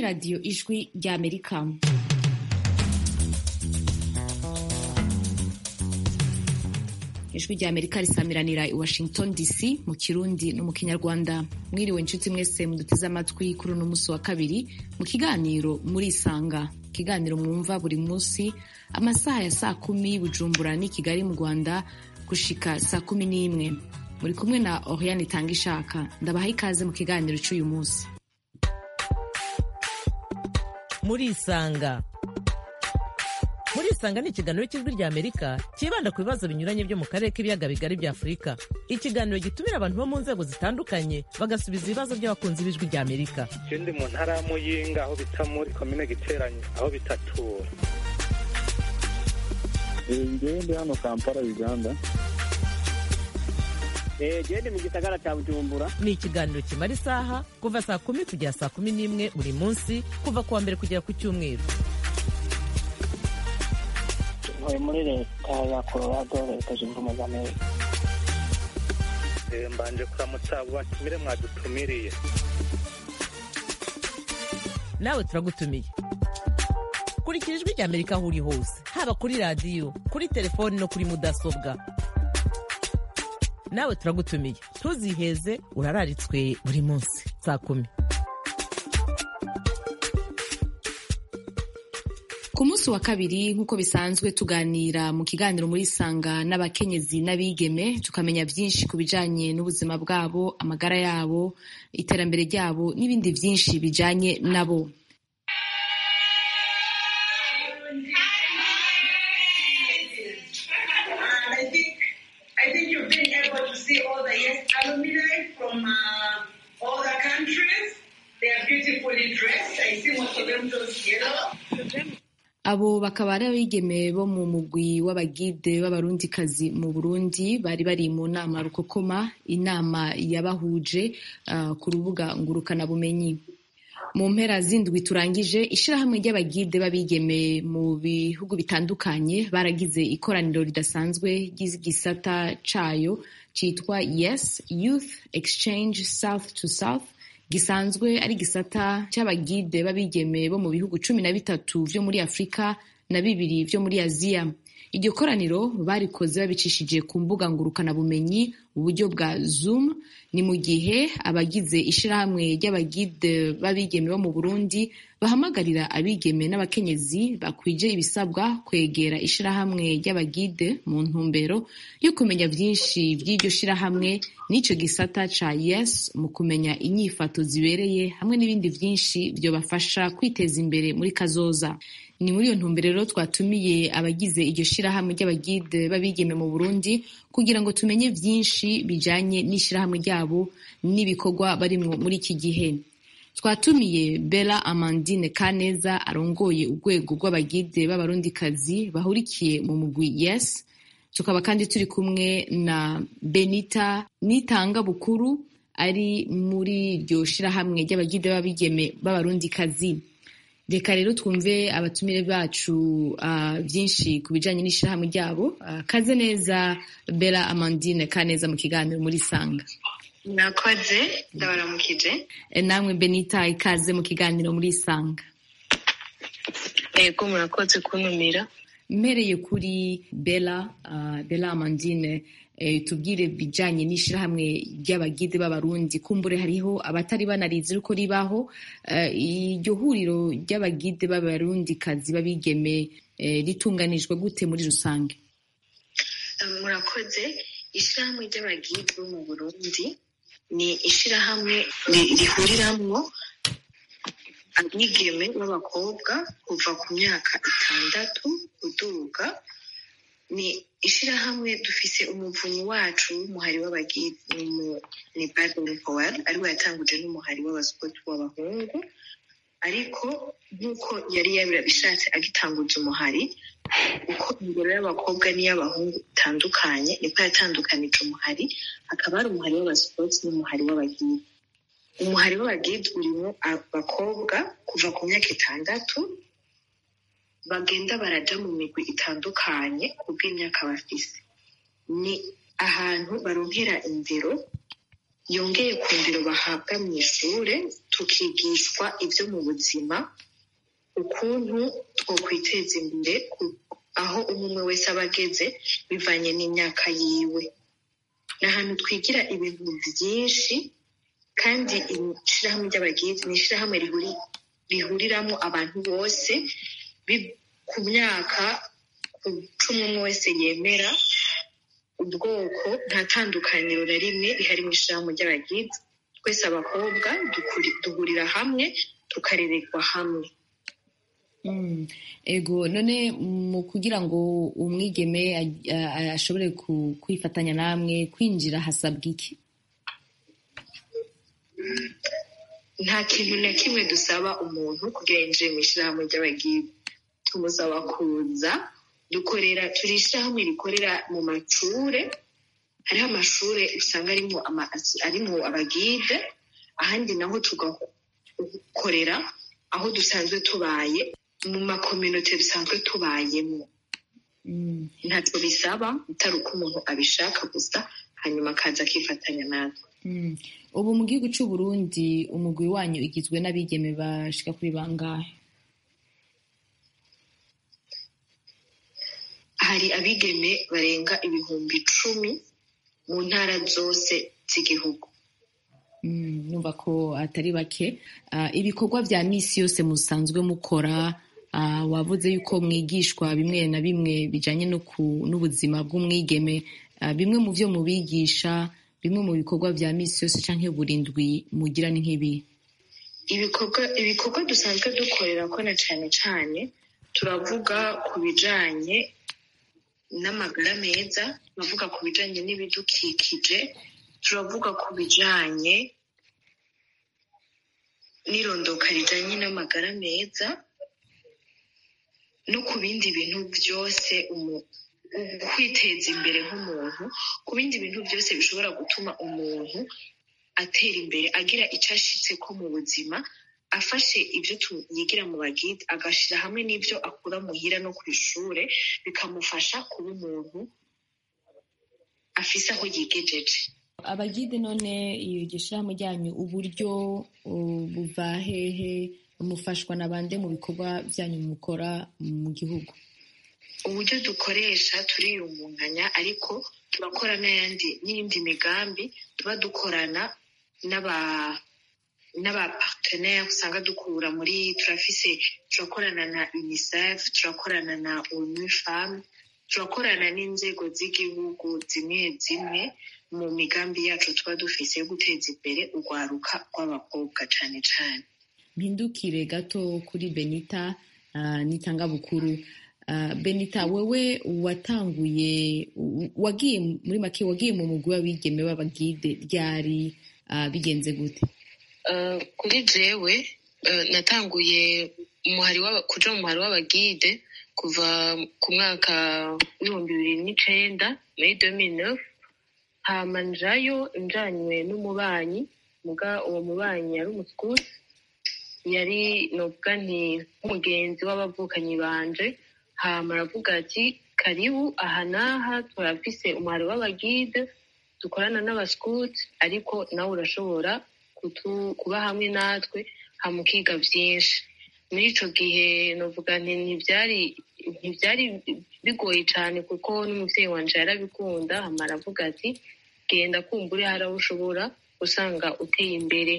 radiyo ijwi ry'amerika ijwi ry'amerika risamiranira i washington dc mu kirundi no mu kinyarwanda mwiriwe inshuti mwese muduteze amatwi kuri uno munsi wa kabiri mu kiganiro murisanga ikiganiro mwumva buri munsi amasaha ya saa kumi bujumbura n'i kigali mu rwanda gushika saa kumi n'imwe muri kumwe na oriane itanga ishaka ndabaha ikaze mu kiganiro cy'uyu munsi murisanga murisanga ni ikiganiro cy'ijwi ry'amerika cyibanda ku bibazo binyuranye byo mu karere k'ibiyaga bigari bya afurika ikiganiro gitumira abantu bo mu nzego zitandukanye bagasubiza ibibazo by'abakunzi b'ijwi ry'amerika ikindi mu ntara ya muyinga aho bita muri komine giteranye aho bitatura ngewe ndi hano kampala uganda gende mu gisagara cya bujumbura ni ikiganiro kimara isaha kuva saa kumi kugera saa kumi n'imwe buri munsi kuva ku wa mbere kugera ku cyumweru ntuye muri leta ya colorado leta zunze ubumwe za amerika mbanje kuramutsa abo batumire mwadutumiriye nawe turagutumiye kurikira ijwi ry'amerika aho uri hose haba kuri radiyo kuri telefoni no kuri mudasobwa nawe turagutumiye ntuziheze urararitswe buri munsi saa kumi ku munsi wa kabiri nk'uko bisanzwe tuganira mu kiganiro muri sanga n'abakenyezi n'abigeme tukamenya byinshi ku bijanye n'ubuzima bwabo amagara yabo iterambere ryabo n'ibindi byinshi bijanye nabo I think I think you've been able to see all the yes alumni from uh, all the countries. They are beautifully dressed. I see most of them just yellow. abo bakaba ari abigeme bo mu mugwi w'abagide b'abarundikazi mu burundi bari bari mu nama rukokoma inama yabahuje uh, ku rubuga ngurukanabumenyi mu mpera zindwi turangije ishirahamwe ry'abagide b'abigeme mu bihugu bitandukanye baragize ikoraniro ridasanzwe ry'igisata cayo citwa yes youth exchange south to south gisanzwe ari gisata c'abagide b'abigeme bo mu bihugu cumi na bitatu vyo muri afurika na bibiri vyo muri aziya iryo koraniro barikoze babicishije ku mbuga ngurukanabumenyi uburyo bwa zoom ni mu gihe abagize ishirahamwe ry'abagide b'abigeme bo mu burundi bahamagarira abigeme n'abakenyezi bakwije ibisabwa kwegera ishirahamwe ry'abagide mu ntumbero yo kumenya vyinshi vy'iryo shirahamwe n'ico gisata ca yes mu kumenya inyifato zibereye hamwe n'ibindi vyinshi vyobafasha kwiteza imbere muri kazoza ni muri iyo ntumbero rero twatumiye abagize iryo shirahamwe ry'abagide b'abigeme mu burundi kugira ngo tumenye vyinshi bijanye n'ishirahamwe ryabo n'ibikorwa barimwo muri iki gihe twatumiye bella amandine kaneza arongoye urwego rw'abagide b'abarundikazi bahurikiye mu mugwi yes tukaba kandi turi kumwe na benita nitanga bukuru ari muri iryo shirahamwe ry'abagide b'abigeme b'abarundikazi reka rero twumve abatumire bacu uh, byinshi ku bijanye n'ishirahamwe ryabo uh, kaze neza bella amandine kaneza mu kiganiro muri sanga mwakoze ndabaramukije E, namwe benita ikaze mu kiganiro muri sanga yego murakoze kuntumira mpereye kuri bella uh, bella amandine eh, tubwire bijanye n'ishirahamwe ry'abagide b'abarundi kumbure hariho abatari banarizi uko ribaho uh, iryo huriro ry'abagide b'abarundi kazi babigeme eh, ritunganijwe gute muri rusange murakoze ishyirahamwe ry'abagide bo mu burundi ni ishyirahamwe ri- rihuriramwo abigeme b'abakobwa kuva ku myaka itandatu kuduga ni ishyirahamwe dufise umuvunyi wacu w'umuhari w'abagide ni- ni Baden Powell ariwe yatanguje n'umuhari w'abasipoti w'abahungu ariko nk'uko yari yabishatse agitanguza umuhari uko ingero y'abakobwa n'iy'abahungu itandukanye niko yatandukanije umuhari hakaba hari umuhari w'abasipoti n'umuhari w'abagide umuhari w'abagide urimo abakobwa kuva ku myaka itandatu bagenda baraja mu migwi itandukanye kubw'imyaka bafise ni ahantu baronkera indero yongeye ku ndero bahabwa mu ishure tukigishwa ibyo mu buzima ukuntu twokwiteza imbere ku- aho umwe wese aba ageze bivanye n'imyaka yiwe ni ahantu twigira ibintu byinshi kandi ishyirahamwe ry'abagizi ni ishyirahamwe rihuri- rihuriramo abantu bose bi- ku myaka ku cumi umwe wese yemera ubwoko nta tandukaniro na rimwe rihari mu ishyirahamwe ry'abagizi twese abakobwa dukuri- duhurira hamwe tukarererwa hamwe Mm. ego none mu kugira ngo umwigeme a- a- ashobore ku- kwifatanya namwe kwinjira hasabwa iki nta kintu na kimwe dusaba umuntu kugira yinjire mu ishyirahamwe ry'abagizi tumusaba kuza dukorera turi ishyirahamwe rikorera mu macure hariho amashure usanga arimo ama- arimo abagide ahandi naho tugakorera aho dusanzwe tubaye mu makominote dusanzwe tubayemo Mm. ntacyo bisaba utari uko umuntu abishaka gusa hanyuma akaza akifatanya natwe Mm. ubu mu gihugu cy'u Burundi umugwi wanyu igizwe n'abigeme bashika kuri bangahe hari abigeme barenga ibihumbi icumi mu ntara zose z'igihugu Mm, numva ko atari bake Ah, ibikorwa vya misi yose musanzwe mukora ah, wavuze yuko mwigishwa bimwe na bimwe bijanye no ku- n'ubuzima bw'umwigeme Ah, bimwe mu vyo mubigisha bimwe mu bikorwa vya misi yose canke burindwi mugira ni nk'ibi ibikorwa ibikorwa dusanzwe dukorera ko na cane cane turavuga ku bijanye n'amagara meza turavuga ku bijanye n'ibidukikije turavuga ku bijanye n'irondoka rijanye n'amagara meza no ku bindi bintu byose umu- kwiteza imbere nk'umuntu ku bindi bintu byose bishobora gutuma umuntu atera imbere agira icyo ashitse ko mu buzima afashe ibyo tu- yigira mu bagide agashyira hamwe n'ibyo akura muhira no ku ishure bikamufasha kuba umuntu afise aho yigejeje abagide none iryo shirahamwe ryanyu uburyo uh, buva hehe mufashwa na bande mu bikorwa vyanyu mukora mu gihugu uburyo dukoresha turiyungunganya ariko turakora n'ayandi n'iyindi migambi tuba dukorana n'aba n'aba partenaire usanga dukura muri turafise turakorana na unicef turakorana na onu femme turakorana n'inzego z'igihugu zimwe zimwe mu migambi yacu tuba dufise yo guteza imbere urwaruka rw'abakobwa cane cane mpindukire gato kuri benita uh, n'itangabukuru uh, benita wewe watanguye u- wagiye muri make wagiye mu mugwi w'abigeme b'abagide ryari uh, bigenze gute Uh, kuri jewe uh, natanguye umuhari w'aba- kuja mu muhari w'abagide kuva ku mwaka w'ibihumbi bibiri n'icenda muri 2009 hama njayo njanywe n'umubanyi muga uwo mubanyi yari umuskuti yari novuga nti nk'umugenzi w'abavukanyi banje hama aravuga ati karibu aha n'aha turafise umuhari w'abagide dukorana n'abaskuti ariko nawe urashobora kutu- kuba hamwe natwe hama ukiga vyinshi muri ico gihe novuga nti ntivyari ntivyari bigoye cane kuko n'umuvyeyi wanje yarabikunda hama aravuga ati genda kumbure hari aho ushobora usanga uteye imbere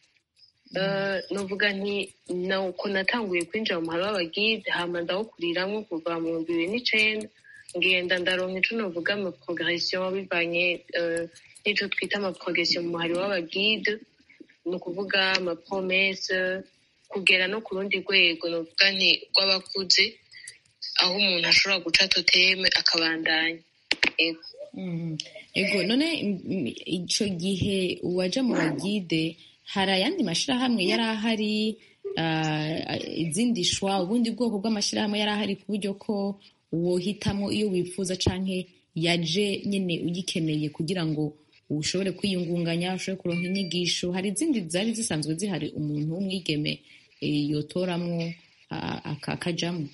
Eh, novuga nti nuko natanguye kwinjira mu muhari w'abagide hama ndawukuriramwo kuva mu bihumbi bibiri n'icenda ngenda ndaronka ico novuga ama progression bivanye eh, n'ico twita ama progression mu muhari w'abagide ni ukuvuga ama promesse kugera no ku rundi rwego novuga nti rw'abakuze aho umuntu ashobora guca toteme akabandanya Ego. Mhm. ego none m- m- ico gihe waja mu bagide hari ayandi mashirahamwe yari ahari uh, izindi shwa ubundi bwoko bw'amashirahamwe yari ahari ku buryo ko wohitamwo iyo wifuza canke yaje nyene ugikeneye kugira ngo ushobore kwiyungunganya ushobore kuronka inyigisho hari izindi zari zisanzwe zihari umuntu w'umwigeme eh, yotoramwo ah, aka- akajamwo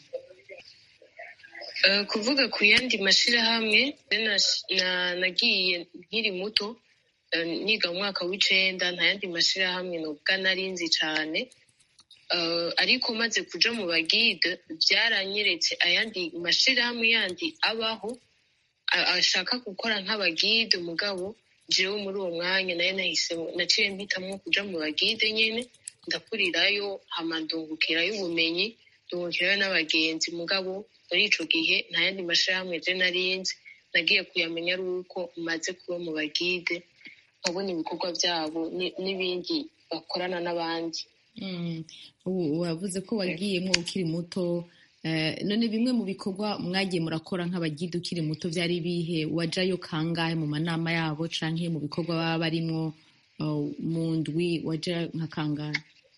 Eh, kuvuga ku yandi mashirahamwe na- na- nagiye nkiri muto eh, niga mu mwaka w'icenda nta yandi mashirahamwe novuga narinzi cane Eh, ariko maze kuja mu bagide byaranyeretse ayandi mashirahamwe yandi abaho a- ashaka gukora nk'abagide mugabo jewe muri uwo mwanya nayo nahise naciye mpitamwo kuja mu bagide nyene ndakurirayo hama ndungukirayo ubumenyi ndungukirayo n'abagenzi mugabo muri ico gihe nta yandi mashirahamwe je narinzi nagiye kuyamenya ari uko maze kuba mu bagide nkabona ibikorwa vyabo ni- n'ibindi bakorana n'abandi Mm. Ubu wavuze ko wagiyemwo ukiri muto eh, none bimwe mu bikorwa mwagiye murakora nk'abagide ukiri muto vyari bihe wajayo kangahe mu manama yabo canke mu bikorwa baba barimwo uh, mu ndwi waja nka kangahe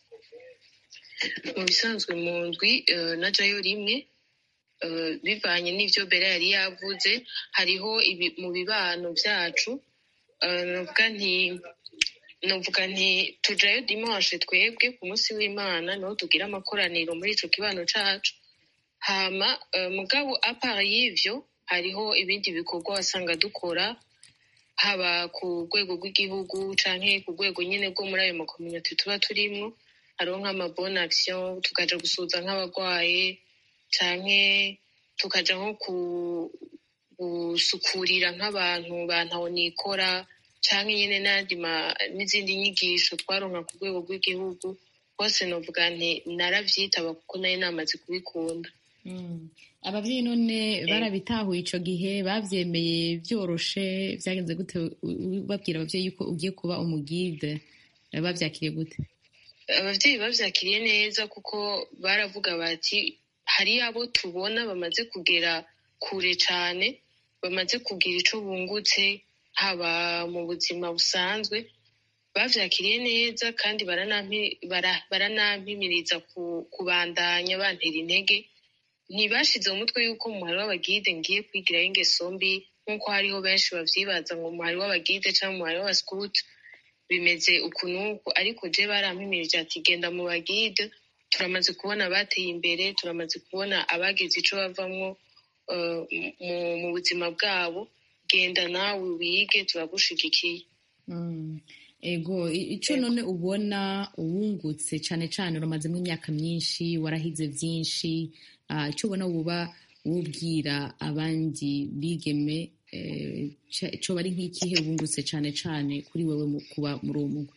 mu bisanzwe mu ndwi eh, najayo rimwe eh, bivanye n'ivyo bera yari yavuze hariho ibi- mu bibano vyacu eh, novuga nti novuga nti tujayo dimanche twebwe ku munsi w'imana niho tugira amakoraniro muri ico kibano cacu hama eh, mugabo apart y'ivyo hariho ibindi bikorwa wasanga dukora haba ku rwego rw'igihugu canke ku rwego nyene rwo muri ayo makominote tuba turimwo hariho nk'amabone action tukaja gusuza nk'abarwaye canke tukaja nko ku- gusukurira nk'abantu bantaho nikora canke nyene n'ayandi ma- n'izindi nyigisho twaronka ku rwego rw'igihugu hose novuga nti naravyitaba kuko nari namaze kubikunda Mm. abavyeyi none barabitahuye ico gihe bavyemeye vyoroshe vyagenze gute U- u- babwira abavyeyi yuko ugiye kuba umugide Eh, bavyakiriye gute abavyeyi bavyakiriye neza kuko baravuga bati hari abo tubona bamaze kugera kure cane bamaze kugira ico bungutse haba mu buzima busanzwe bavyakiriye neza kandi baranampi- bara- baranampimiriza ku- kubandanya bantera intege ntibashize mu mutwe yuko mu muhari w'abagide ngiye kwigirayo ingeso mbi nk'uko hariho benshi bavyibaza ngo umuhari w'abagide canke umuhari w'abaskuti bimeze uku n'uku ariko je barampimirije ati genda mu bagide turamaze kubona abateye imbere turamaze kubona abagize ico bavamwo eh, mu- mu buzima bwabo genda nawe wige turagushigikiye Mm. ego i- ico none ubona uwungutse cane cane uramazemo imyaka myinshi warahize vyinshi ah, ico ubona woba wubwira abandi bigeme eh, ca- coba ari nk'ikihe wungutse cane cane kuri wewe mu kuba muri uwo mugwi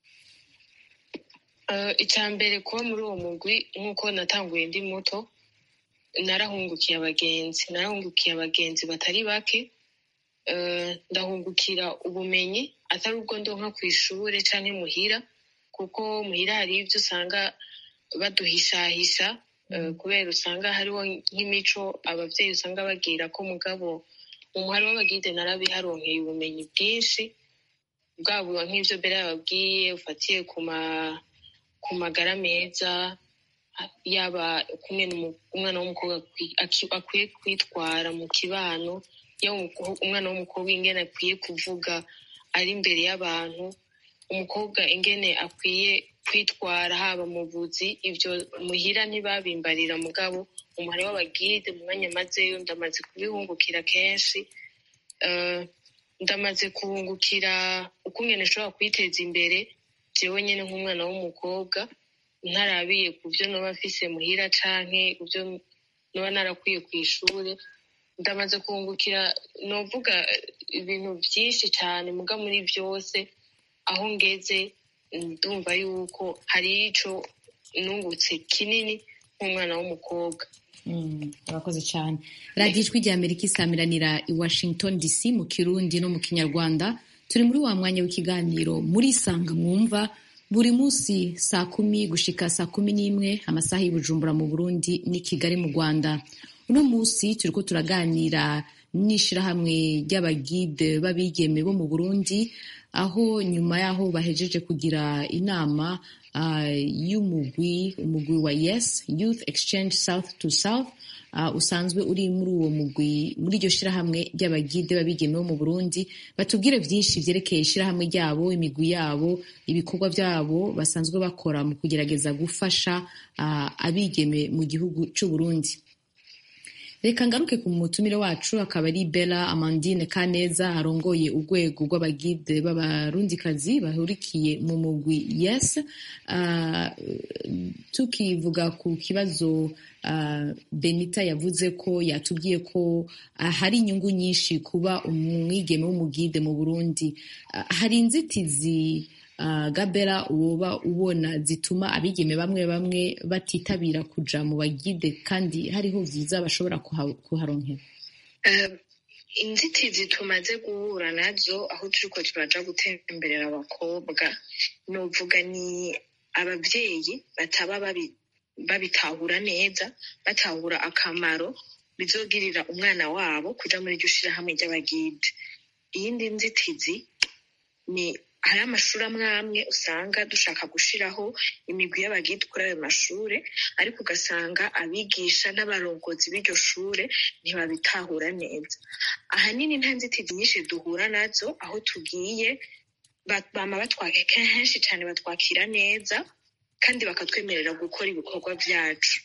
Eh, icya mbere kuba muri uwo mugwi nk'uko natanguye ndi muto narahungukiye abagenzi narahungukiye abagenzi batari bake Eh, ndahungukira ubumenyi atari ubwo ndonka ku ishure canke muhira kuko muhira hari ivyo usanga baduhishahisha eh, kubera usanga hariho nk'imico abavyeyi usanga bagira ko mugabo mu muhari w'abagide narabiharonkeye ubumenyi bwinshi bwaba nk'ivyo mbere yababwiye ufatiye ku ma ku magara meza yaba kumwe umwana w'umukobwa akwi- aki- akwiye kwitwara mu kibano yaba umuko- umwana w'umukobwa ingene akwiye kuvuga ari imbere y'abantu umukobwa ingene akwiye kwitwara haba mu buzi ivyo muhira ntibabimbarira mugabo umuhari w'abagide mu mwanya mazeyo ndamaze kubihungukira kenshi Eh, ndamaze kuhungukira ukungene nshobora kwiteza imbere jewe nyene nk'umwana w'umukobwa ntarabiye ku byo noba mfise muhira canke ku byo noba narakwiye ku ishure ndamaze kuhungukira novuga eh, ibintu vyinshi cane muga muri vyose aho ngeze ndumva yuko hari ico nungutse kinini nk'umwana w'umukobwa Mm, urakoze cyane radiyo ijwi rya amerika isamiranira i washington dc mu kirundi no mu kinyarwanda turi muri wa mwanya w'ikiganiro muri sanga mwumva buri munsi saa kumi gushika saa kumi n'imwe amasaha y'ubujumbura mu burundi n'i kigali mu rwanda uno munsi turiko turaganira n'ishirahamwe ry'abagide b'abigeme bo mu burundi aho nyuma y'aho bahejeje kugira inama ah, y'umugwi umugwi wa yes youth exchange south to south ah, usanzwe uri muri uwo mugwi muri iryo shirahamwe ry'abagide b'abigeme bo mu burundi batubwire byinshi vyerekeye ishirahamwe ryabo imigwi yabo ibikorwa byabo basanzwe bakora mu kugerageza gufasha ah, abigeme mu gihugu c'uburundi reka ngaruke ku mutumire wacu akaba ari bella amandine kaneza arongoye urwego rw'abagide b'abarundikazi bahurikiye mu mugwi yes uh, tukivuga ku kibazo uh, benita yavuze ko yatubwiye ko uh, hari inyungu nyinshi kuba umwigeme w'umugide mu burundi uh, hari inzitizi uh, gabera woba ubona zituma abigeme bamwe bamwe batitabira kuja mu bagide kandi hariho vyiza bashobora kuha- kuharonkera Eh, inzitizi tumaze guhura nazo aho turiko turaja gutemberera abakobwa novuga ni abavyeyi bataba babi- babitahura neza batahura akamaro bizogirira umwana wabo kuja muri iryo shirahamwe ry'abagide iyindi nzitizi ni hari amashuri amwe amwe usanga dushaka gushiraho imigwi y'abagide kuri ayo mashure ariko ugasanga abigisha n'abarongozi b'iryo shure ntibabitahura neza ahanini nta nzitizi nyinshi duhura nazo aho tugiye ba- bama batwaka kenshi cyane batwakira neza kandi bakatwemerera gukora ibikorwa byacu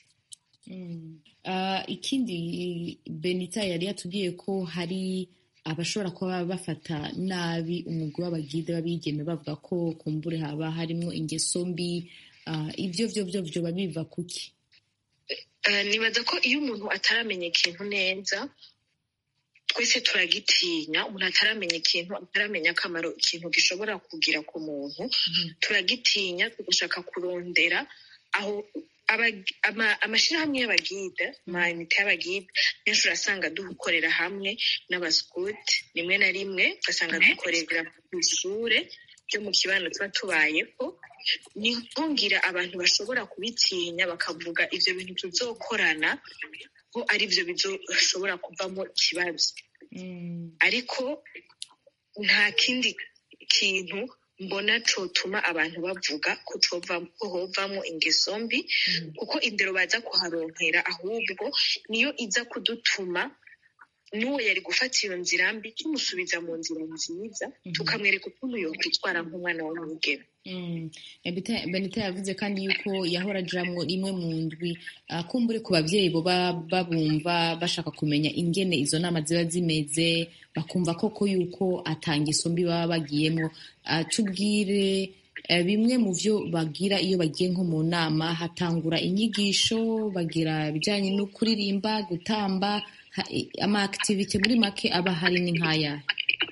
Uh, ikindi benita yari yatubwiye ko hari abashobora kuba bafata nabi umugwi w'abagide b'abigeme bavuga ko kumbure haba harimo ingeso mbi uh, ivyo vyo vyo vyoba biva kuki Eh, nibaza ko iyo umuntu ataramenya ikintu neza twese turagitinya umuntu ataramenya ikintu ataramenya akamaro ikintu gishobora kugira ku muntu turagitinya tugashaka kurondera aho aba- ama- amashirahamwe y'abagide amayinite y'abagide benshi urasanga dukorera hamwe n'abasikuti rimwe na rimwe ugasanga dukorera ku ishure ryo mu kibano tuba tubayeho ni nkongira abantu bashobora kubitinya bakavuga ivyo bintu tuzokorana ko ari byo bizoshobora kuvamo ikibazo ariko nta kindi kintu mbona cotuma abantu bavuga ko cova- ko hovamo ingeso mbi kuko indero baza kuharonkera ahubwo niyo iza kudutuma n'uwo yari gufata iyo nzira mbi tumusubiza mu nzira nziza tukamwereka ukuntu yokwitwara nk'umwana w'umwigeme Mm. Benita- benita yavuze kandi yuko yahora ajamwo rimwe mu ndwi uh, kumbure ku bavyeyi boba babumva bashaka kumenya ingene izo nama ziba zimeze bakumva koko yuko atangeso mbi baba bagiyemo uh, tubwire uh, bimwe mu vyo bagira iyo bagiye nko mu nama hatangura inyigisho bagira ibijanye no kuririmba gutamba ha- ama activite muri make aba hari ni nk'ayahe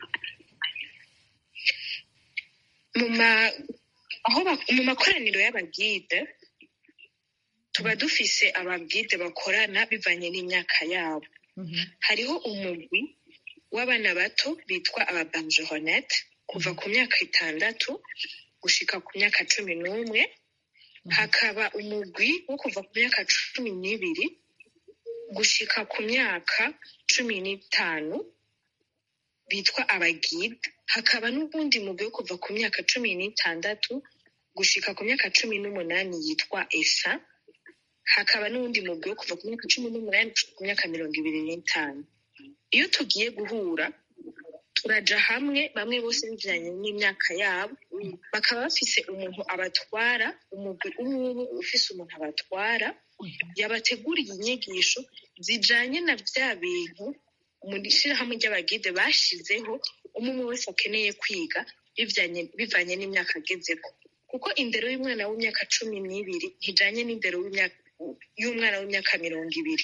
mu ma aho ba- mu makoraniro y'abagide tuba dufise abagide bakorana bivanye n'imyaka yabo hariho umugwi w'abana bato bitwa ababanjeronete kuva ku myaka itandatu gushika ku myaka cumi n'umwe hakaba umugwi wo kuva ku myaka cumi n'ibiri gushika ku myaka cumi n'itanu bitwa abagide hakaba n'ubundi mugwi wo kuva ku myaka cumi n'itandatu gushika ku myaka cumi n'umunani yitwa esa hakaba n'uwundi mugwi wo kuva ku myaka cumi n'umunani gushika ku myaka mirongo ibiri n'itanu iyo tugiye guhura turaja hamwe bamwe bose bijanye n'imyaka yabo bakaba bafise umuntu abatwara umugwi umwe umwe ufise umuntu abatwara yabateguriye inyigisho zijanye na vya bintu mu ishirahamwe ry'abagide bashizeho umwe umwe wese akeneye kwiga bivanye bivanye n'imyaka agezeko kuko indero y'umwana w'imyaka cumi n'ibiri ntijanye n'indero w'imyaka- y'umwana w'imyaka mirongo ibiri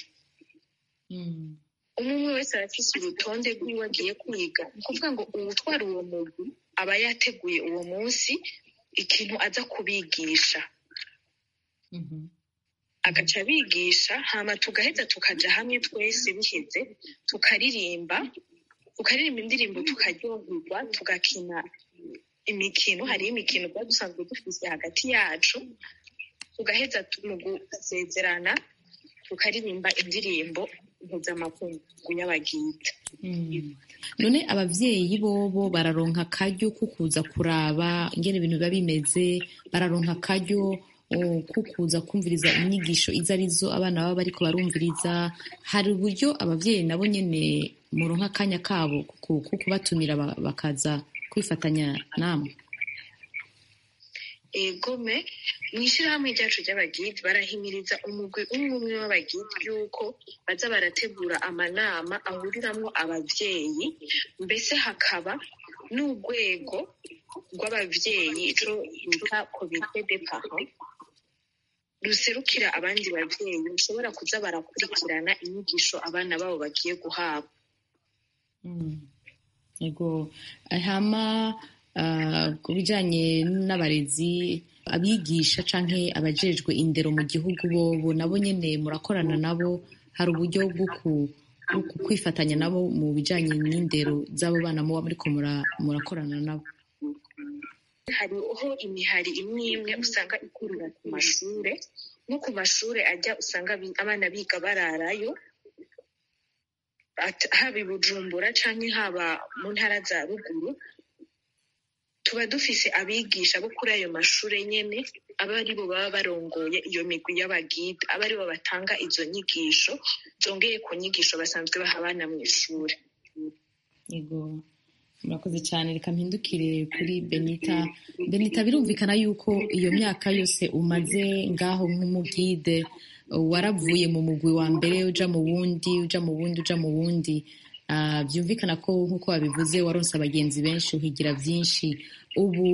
umwe umwe wese arafise urutonde rw'iwe agiye kwiga ni ukuvuga ngo uwutwara uwo mugwi aba yateguye uwo munsi ikintu aza kubigisha agaca abigisha hama tugaheza tukaja hamwe twese biheze tukaririmba tukaririmba indirimbo tukaryoherwa tugakina imikino hariho imikino tuba dusanzwe dufise hagati yacu tugaheza tu- mu gusezerana tukaririmba indirimbo mpuzamakungu y'abagida Mm. none abavyeyi bobo bararonka akaryo ko kuza kuraba ingene ibintu biba bimeze bararonka akaryo oh, ko kuza kumviriza inyigisho izo arizo abana baba bariko barumviriza hari uburyo abavyeyi nabo nyene muronka akanya kabo ko ko kubatumira ba- bakaza kwifatanya namwe egome mu ishyirahamwe ryacu ry'abagidi barahimiriza umugwi umwe umwe w'abagidi yuko baza barategura amanama ahuriramwo abavyeyi mbese hakaba n'urwego rw'abavyeyi ico bita komite de parents ruserukira abandi bavyeyi bashobora kuza barakurikirana inyigisho abana babo bagiye guhabwa yego hama ah, ku bijyanye n'abarezi abigisha canke abajejwe indero mu gihugu bobo nabo nyene murakorana nabo hari uburyo bwo ku- bwo ku- kwifatanya nabo mu bijyanye n'indero z'abo bana muba muriko mura- murakorana nabo hariho imihari imwe imwe usanga ikurira ku mashure nko ku mashure ajya usanga bi- abana biga bararayo at- haba i bujumbura canke haba mu ntara za ruguru tuba dufise abigisha bo kuri ayo mashure nyene aba ari bo baba barongoye iyo migwi y'abagida aba ari bo batanga izo nyigisho zongeye ku nyigisho basanzwe baha abana mu ishure yego murakoze cyane reka mpindukire kuri benita benita birumvikana yuko iyo myaka yose umaze ngaho nk'umugide waravuye mu mugwi wa mbere uja mu wundi uja mu wundi uja mu wundi Ah, byumvikana ko nk'uko wabivuze waronse abagenzi benshi uhigira byinshi ubu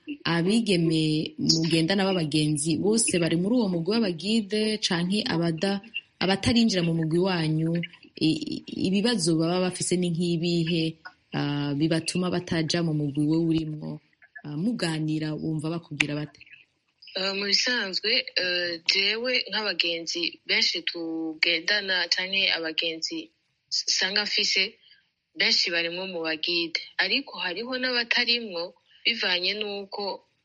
abigeme mugendana b'abagenzi bose bari muri uwo mugwi w'abagide canke abada abatarinjira mu mugwi wanyu i- i- ibibazo baba bafise ni nk'ibihe ah, bibatuma bataja mu mugwi we urimwo Ah, muganira wumva bakubwira bate Uh, mu bisanzwe uh, jewe nk'abagenzi benshi tugendana canke abagenzi s- usanga mfise benshi barimwo mu bagide ariko hariho n'abatarimwo bivanye n'uko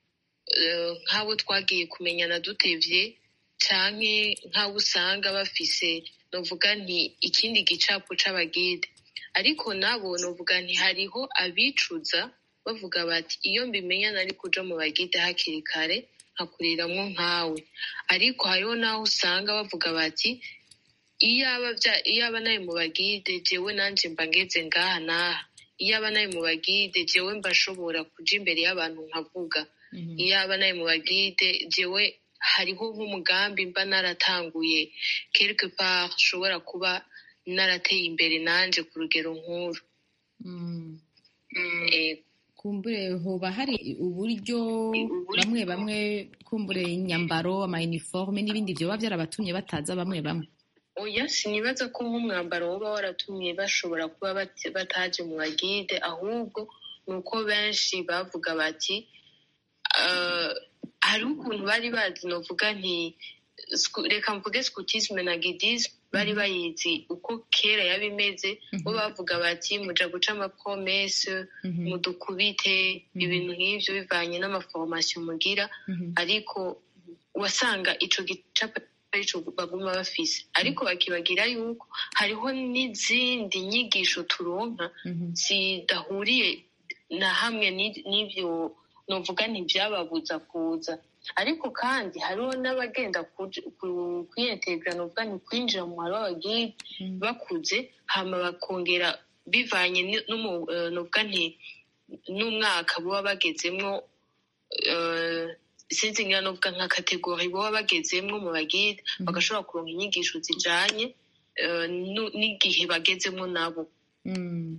uh, nk'abo twagiye kumenyana dutevye canke nk'abo usanga bafise novuga nti ikindi gicapo c'abagide ariko nabo novuga nti hariho abicuza bavuga bati iyo mbimenya nari kuja mu bagide hakiri kare nkakuriramwo nkawe ariko hariho n'aho usanga bavuga bati iyaba vya- iyaba nari mu bagide jewe nanje mba ngeze ngaha n'aha iyaba nari mu bagide jewe mba nshobora kuja imbere y'abantu nkavuga iyaba nari mu bagide jewe hariho nk'umugambi mba naratanguye quelque part nshobora kuba narateye imbere nanje ku rugero nkuru Mm. Eh, kumbure hoba hari uburyo bamwe bamwe kumbure inyambaro amayiniforume n'ibindi vyoba vyarabatumye bataza bamwe bamwe oya sinibaza ko nk'umwambaro woba waratumye bashobora kuba bat- bataje mu bagide ahubwo ni uko benshi bavuga bati ah, hariho ukuntu bari bazi novuga nti sku- reka mvuge scutisme na gidisme bari bayizi uko kera yaba imeze bo bavuga bati muja guca amapromese mudukubite ibintu nk'ivyo bivanye n'amaforomasiyo mugira ariko wasanga ico gicapo arico baguma bafise ariko bakibagira yuko hariho n'izindi nyigisho turonka zidahuriye na hamwe ni- n'ivyo novuga ntibyababuza kuza ariko kandi hariho n'abagenda kuj- ku- kwiyentegra novuga ni kwinjira mu muhari w'abagide bakuze hama bakongera bivanye ni- n'umu- eh, novuga nti n'umwaka baba bagezemwo eh, sinzi ngira novuga nka kategori baba bagezemwo mu bagide bagashobora kuronka inyigisho zijanye eh, nu- n'igihe bagezemwo nabo Mm.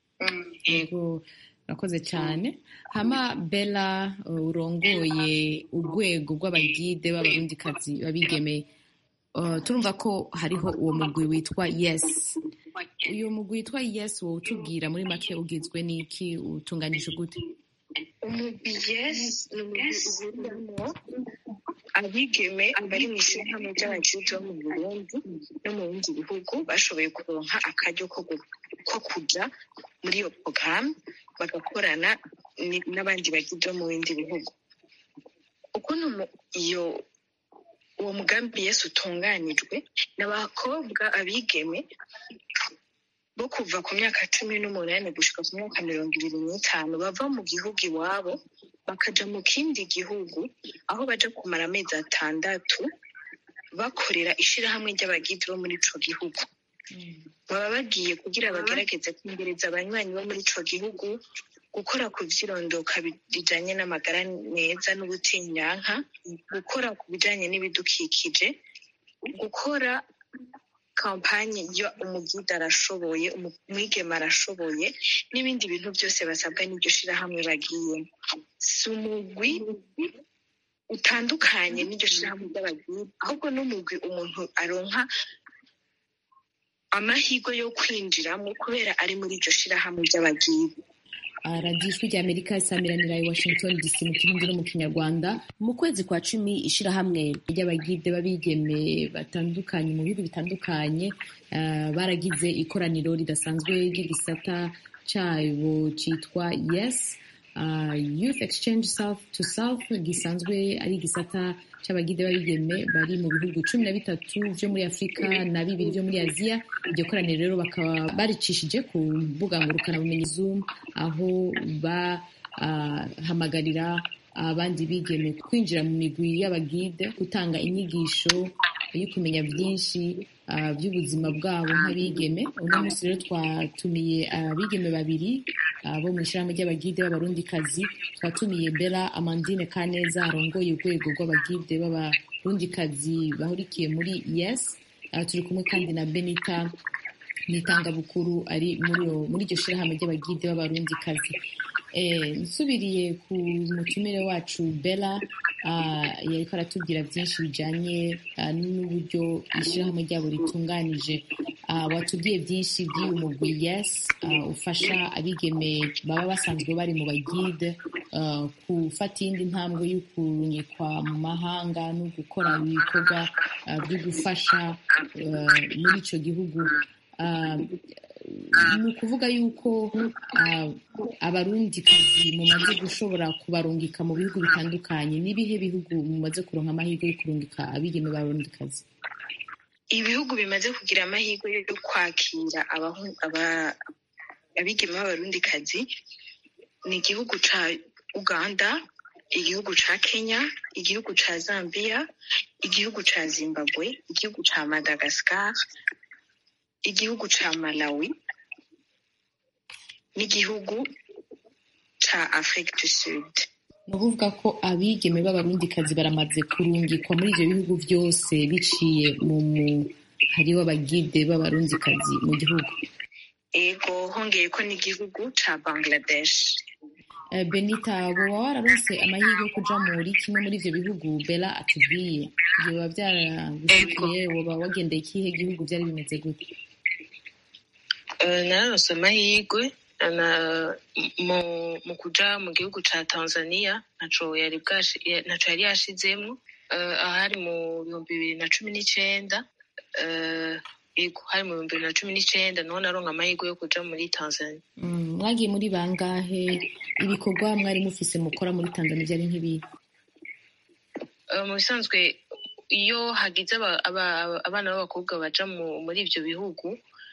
yego urakoze cyane hama bella uh, urongoye urwego rw'abagide b'abarundikazi babigeme uh, turumva ko hariho uwo mugwi witwa yes uyu mugwi witwa yes wowe utubwira muri make ugizwe n'iki utunganyije gute umugwi yes ni umugwi uhuriramo abigeme bari mu ishyirahamwe ry'abajiji bo mu burundi no mu bindi bihugu bashoboye kuronka akaryo ko gu- ko kuja muri iyo porogaramu bagakorana ni- n'abandi bagidi bo mu bindi bihugu ukuntu mu- iyo uwo mugambi yesu utunganijwe ni abakobwa abigeme bo kuva ku myaka cumi n'umunani gushika ku myaka mirongo ibiri n'itanu bava mu gihugu iwabo bakaja mu kindi gihugu aho baja kumara amezi atandatu bakorera ishirahamwe ry'abagidi bo muri ico gihugu baba bagiye kugira bagerageze kwimbereza abanywanyi bo muri ico gihugu gukora ku vyirondoka bijanye n'amagara meza n'ubutinyanka gukora ku bijanye n'ibidukikije gukora kampanye yo umugida arashoboye umu- umwigeme arashoboye n'ibindi bintu byose basabwa n'iryo shirahamwe bagiyemo si umugwi utandukanye n'iryo shirahamwe ry'abagida ahubwo n'umugwi umuntu aronka amahirwe yo kwinjiramo kubera ari muri iryo shirahamwe ry'abagida Ah, radiyo ijwi rya amerika isamiranira i washington dc mu kirundi no mu kinyarwanda mu kwezi kwa cumi ishirahamwe ry'abagide b'abigeme batandukanye mu bihugu bitandukanye ah, baragize ikoraniro ridasanzwe ry'igisata cyabo cyitwa yes ah, youth exchange south to south gisanzwe ari igisata cy'abagide b'abigeme bari mu bihugu cumi na bitatu byo muri afurika na bibiri byo muri aziya iryo koraniro rero bakaba baricishije ku mbuga ngurukanabumenyi zoom aho bahamagarira abandi bigeme kwinjira mu migwi y'abagide gutanga inyigisho yo kumenya byinshi ah, by'ubuzima bwabo nk'abigeme uno munsi rero twatumiye abigeme babiri ah, bo mu ishyirahamwe ry'abagide b'abarundikazi twatumiye bella amandine kaneza arongoye urwego rw'abagide b'abarundikazi bahurikiye muri yes Ah, turi kumwe kandi na benita n'itangabukuru ari muri iyo- muri iryo shyirahamwe ry'abagide b'abarundikazi Eh, nsubiriye ku mutumire wacu bella ah, yariko aratubwira byinshi bijanye ah, n'uburyo ishyirahamwe ryabo ritunganije Ah, watubwiye byinshi by'uyu mugwi yes ah, ufasha abigeme baba basanzwe bari mu bagide ah, gufata iyindi ntambwe yo kurunyikwa mu mahanga no gukora ibikorwa ah, byo gufasha ah, muri ico gihugu Ah, ni ukuvuga yuko ah, abarundikazi mumaze gushobora kubarungika mu bihugu bitandukanye n'ibihe bihugu mumaze kuronka amahirwe yo kurungika abigeme b'abarundikazi ibihugu bimaze kugira amahirwe yo kwakira abahu- aba- abigeme b'abarundikazi ni igihugu ca uganda igihugu ca kenya igihugu ca zambia igihugu ca zimbabwe igihugu ca madagascar igihugu ca malawi n'igihugu ca afrique du sud ni ukuvuga ko abigeme b'abarundikazi baramaze kurungikwa muri ibyo bihugu byose biciye mu muhari w'abagide b'abarundikazi mu gihugu ego hongeye ko n'igihugu ca bangladesh Eh, benita woba wararonse amahirwe yo kuja muri kimwe muri ivyo bihugu bella atubwiye vyoba vyaragushikiye woba wagendeye ikihe gihugu vyari bimeze gute Eh, nararonse amahirwe na- mu mu kuja mu gihugu ca tanzania ntaco yari bwashi- ya- ntaco yari yashizemwo Eh, ahari mu bihumbi bibiri na cumi n'icenda eh, yego hari mu bihumbi bibiri na cumi n'icenda niho naronka amahirwe yo kuja muri tanzania Mm, mwagiye muri bangahe ibikorwa mwari mufise mukora muri tanzania vyari nk'ibihe Eh, mu bisanzwe iyo hagize aba- aba- abana b'abakobwa baja mu- muri ivyo bihugu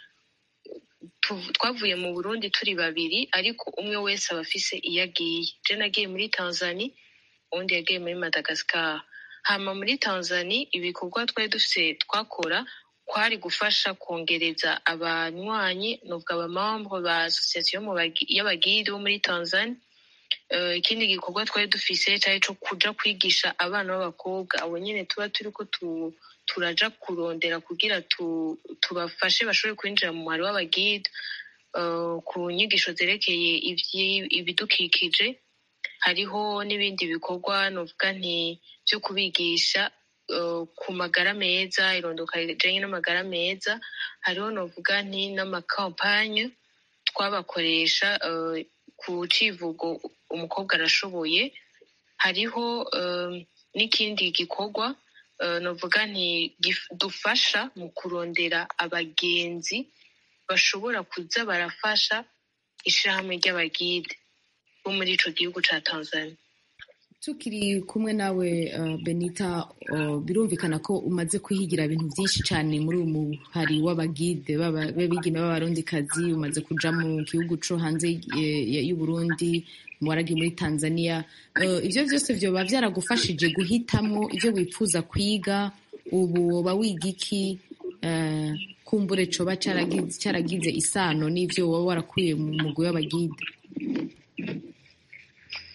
tu- twavuye mu burundi turi babiri ariko umwe wese aba afise iyo agiye je nagiye muri tanzania uwundi yagiye muri madagascar hama muri tanzania ibikorwa twari dufise twakora kwari gufasha kongereza abanywanyi nubwo abamambre ba association mu bagi- y'abagide bo muri tanzania Eh, ikindi gikorwa twari dufise cari co kuja kwigisha abana b'abakobwa abo nyene tuba turiko tu, turaja kurondera kugira tu, tubafashe bashobore kwinjira mu mwari w'abagide eh, ku nyigisho zerekeye ivyi- ibidukikije hariho n'ibindi bikorwa novuga nti vyo kubigisha eh, ku magara meza irondoka rijanye n'amagara meza hariho novuga nti n'amakampanye twabakoresha eh, ku civugo umukobwa arashoboye hariho eh, n'ikindi gikorwa eh, novuga nti gif- dufasha mu kurondera abagenzi bashobora kuza barafasha ishirahamwe ry'abagide bo muri ico gihugu ca tanzania tukiri kumwe nawe uh, benita uh, birumvikana ko umaze kwihigira ibintu byinshi cyane muri uyu muhari w'abagide b'aba- b'abigeme b'abarundikazi umaze kuja mu gihugu co hanze y- y- y'uburundi waragiye muri tanzania uh, ivyo vyose vyoba vyaragufashije guhitamwo ivyo wifuza kwiga ubu woba wiga iki uh, kumbure coba caragize, caragize isano n'ivyo woba warakuye mu mugwi w'abagide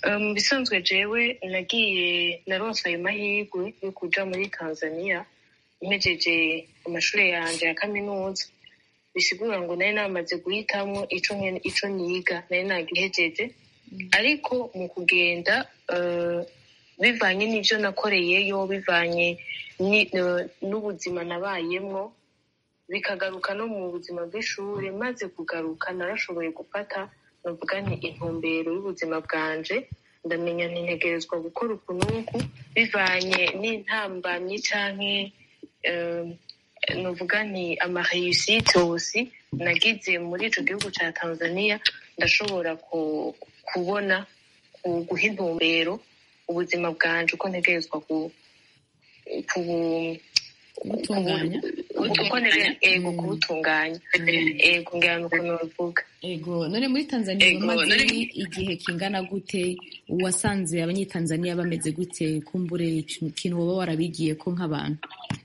Eh, mu bisanzwe jewe nagiye naronse ayo mahirwe yo kuja muri tanzania mpejeje amashuri yanje ya kaminuza bisigura ngo nari namaze guhitamwo ico nkene- ico niga nari nagihejeje ariko mu kugenda eh, bivanye n'ivyo nakoreyeyo bivanye ni- eh, n'ubuzima nabayemwo bikagaruka no mu buzima bw'ishuri maze kugaruka narashoboye gufata navuga nti intumbero y'ubuzima bwanje ndamenya ntintegerezwa gukora ukunuku bivanye n'intambamyi canke eh, nuvuga nti amareyusite osi nagize muri ico gihugu ca tanzania ndashobora ku- kubona ku- guha intumbero ubuzima bwanje uko ntegerezwa ku- ku- gutunganya uko ntegerezwa ego kubutunganya ego ngira nuko novuga ego none muri tanzania Ego, umaze none- igihe kingana gute wasanze abanyetanzaniya bameze gute kumbure ikintu woba warabigiye ko nk'abantu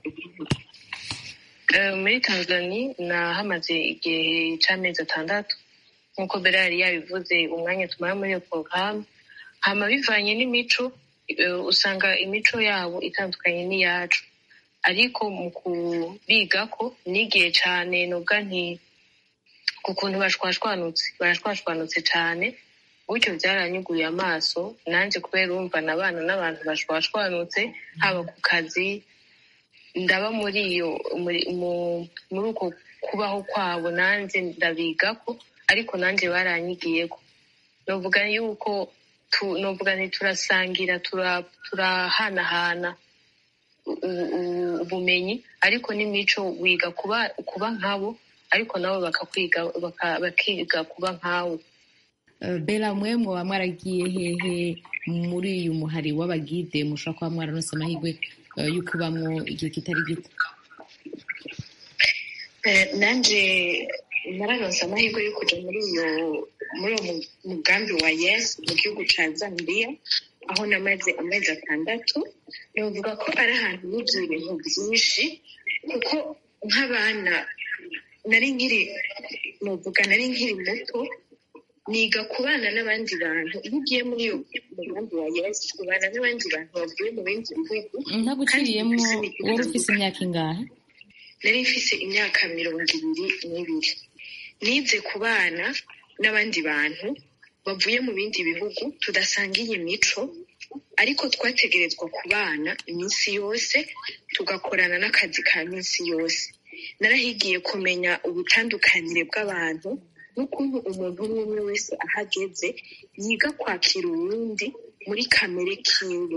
Eh, muri tanzania nahamaze igihe c'amezi atandatu nk'uko mbere yari yabivuze umwanya tumara muri iyo porogaramu hama bivanye n'imico eh, usanga imico yabo itandukanye n'iyacu ariko mu kubigako nigiye cane nubwa nti ku kuntu bashwashwanutse barashwashwanutse cane gutyo byaranyuguye amaso nanje kubera urumva nabana n'abantu bashwashwanutse haba ku kazi ndaba muri iyo muri mu- muri uko kubaho kwabo nanjye ndabigako ariko nanjye baranyigiyeko novuga yuko tu- novuga nti turasangira tura- turahanahana u- u- ubumenyi ariko n'imico wiga kuba kuba nkabo ariko nabo bakakwiga baka- bakiga kuba nkawe Eh, bela mwe mwoba mwaragiye hehe muri uyu muhari w'abagide mushobora kuba mwararonse amahirwe eh, yo kubamwo igihe kitari gito Eh, nanje nararonse amahirwe yo kuja muri iyo muri uwo mu- mugambi wa yes mu gihugu ca zambia aho namaze amezi atandatu novuga ko ari ahantu yuzuye ibintu byinshi kuko nk'abana nari nkiri novuga nari nkiri muto niga kubana n'abandi bantu iyo ugiye muri iyo mugambi wa yes ubana n'abandi bantu bavuye mu bindi bihugu ntaguciriyemwo kandi bafise wowe imico ufise imyaka ingahe nari mfise imyaka mirongo ibiri n'ibiri nize kubana n'abandi bantu bavuye mu bindi bihugu tudasangiye imico ariko twategerezwa kubana iminsi yose tugakorana n'akazi ka minsi yose narahigiye kumenya ubutandukanire bw'abantu n'ukuntu umuntu umwe umwe wese ahageze yiga kwakira uwundi muri kamere kiwe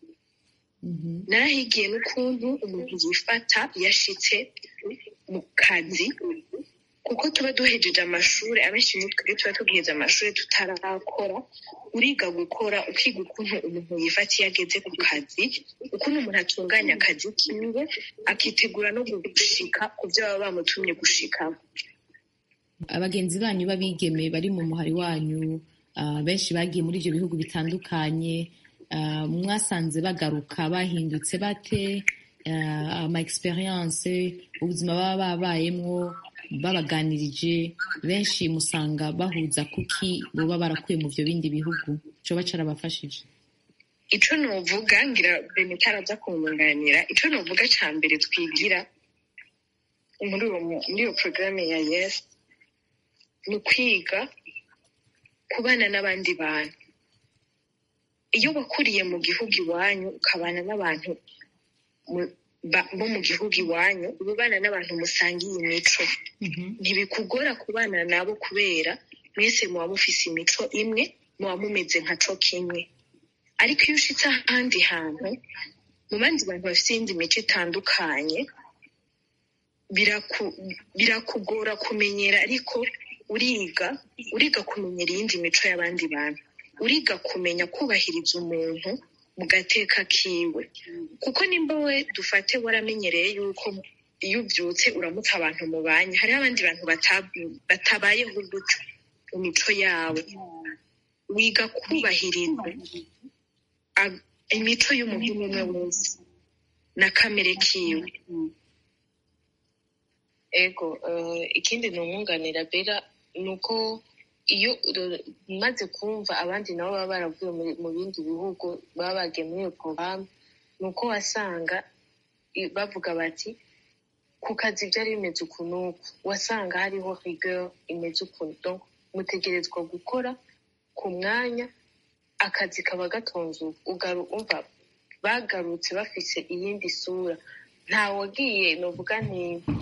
narahigiye n'ukuntu umuntu yifata yashitse mu kazi kuko tuba duhejeje amashuri abenshi muri twe tuba tugiheze amashuri tutarakora uriga gukora ukiga ukuntu umuntu yifata iyo ageze ku kazi ukuntu umuntu atunganya akazi kiwe akitegura no gushika ku byo baba bamutumye gushikaho abagenzi banyu b'abigeme bari mu muhari wanyu ah, benshi bagiye muri ibyo bihugu bitandukanye ah, mwasanze bagaruka bahindutse bate Ah, ama experience ubuzima baba babayemwo babaganirije benshi musanga bahuza kuki boba barakuye mu byo bindi bihugu coba carabafashije ico novuga ngira benita araza kungunganira ico novuga ca mbere twigira muri uwo mu- muri iyo porogaramu ya yes ni ukwiga kubana n'abandi bantu iyo wakuriye mu gihugu iwanyu ukabana n'abantu mu- ba- bo mu gihugu iwanyu uba ubana n'abantu musangiye imico ntibikugora kubana nabo kubera mwese muba mufise imico imwe muba mumeze nka co kimwe ariko iyo ushitse ahandi hantu mu bandi bantu bafite iyindi mico itandukanye biraku- birakugora kumenyera ariko uriga uriga kumenyera iyindi mico y'abandi bantu uriga kumenya kubahiriza umuntu mu gateka kiwe kuko nimba we dufate waramenyereye yuko iyo ubyutse uramutse abantu mubanye hariho abandi bantu bata- batabayeho gutyo mu mico yawe wiga kubahiriza a- imico y'umuntu umwe wese na kamere kiwe ego eh, ikindi ni umwunganira bera ni uko iyo uro- umaze kumva abandi nabo baba baravuye muri- mu bindi bihugu baba bagiye muri iyo porogaramu ni uko wasanga i- bavuga bati ku kazi byari bimeze uku n'uku wasanga hariho rigueur imeze ukuntu donc mutegerezwa gukora ku mwanya akazi kaba gatonze uku ugaru umva bagarutse bafise iyindi sura nta wagiye novuga nti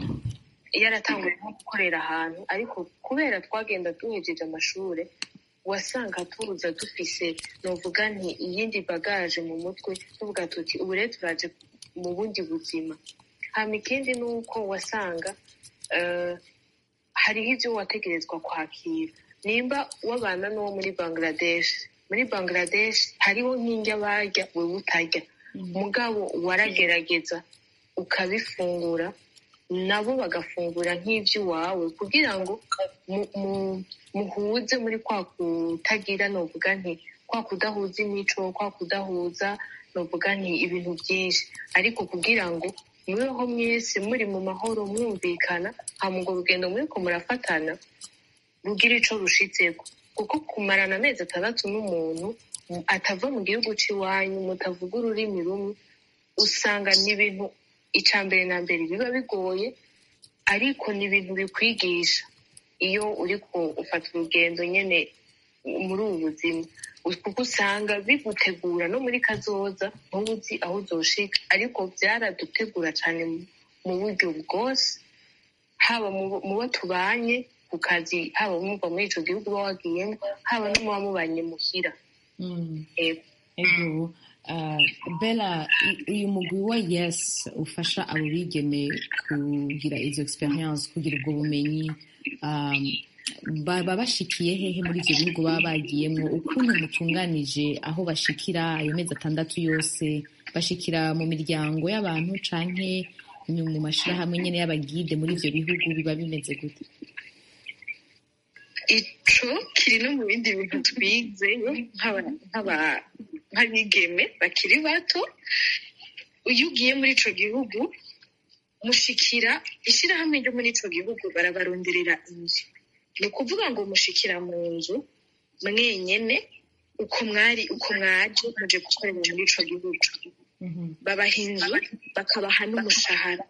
yaratanguye nko gukorera ahantu ariko kubera twagenda duhejeje amashure wasanga tuza dufise novuga nti iyindi bagaje mu mutwe tuvuga tuti ubu rero turaje mu bundi buzima hama ikindi ni uko wasanga eh, hariho ibyo wategerezwa kwakira nimba wabana n'uwo muri bangladesh muri bangladesh hariho nk'indya barya wewe utarya mugabo waragerageza ukabifungura nabo bagafungura nk'iby'iwawe kugira ngo mu- mu- muhuze muri kwa kutagira novuga nti kwa kudahuza imico kwa kudahuza novuga nti ibintu byinshi ariko kugira ngo mubeho mwese muri mu mahoro mwumvikana hama urwo rugendo muriko murafatana rugira ico rushitseko kuko kumarana amezi atandatu n'umuntu mu- atava mu gihugu c'iwanyu mutavuga ururimi rumwe usanga ni ibintu ica mbere na mbere biba bigoye ariko ni ibintu bikwigisha iyo uriko ufata urugendo nyene muri ubu buzima kuko usanga bigutegura no muri kazoza ntuzi aho uzoshika ariko byaradutegura cane mu- mu buryo bwose haba mu bo- mu bo tubanye ku kazi haba muva muri ico gihugu uba wagiyemo haba no muba mubanye muhira Mm. Ego. ego uh, bella i- uyu mugwi wa yes ufasha abo bigeme kugira izo experience kugira ubwo bumenyi um, baba bashikiye hehe muri ivyo bihugu baba bagiyemwo ukuntu mutunganije aho bashikira ayo mezi atandatu yose bashikira mu miryango y'abantu canke ni mu mashirahamwe nyene y'abagide muri ivyo bihugu biba bimeze gute ico kiri no mu bindi bintu twize nk'aba- nk'aba- nk'abigeme bakiri bato iyo ugiye muri ico gihugu mushikira ishirahamwe ryo muri ico gihugu barabaronderera inzu ni ukuvuga ngo mushikira mu nzu mwenyene uko mwari uko mwaje muje gukorera muri ico gihugu babaha inzu bakabaha n'umushahara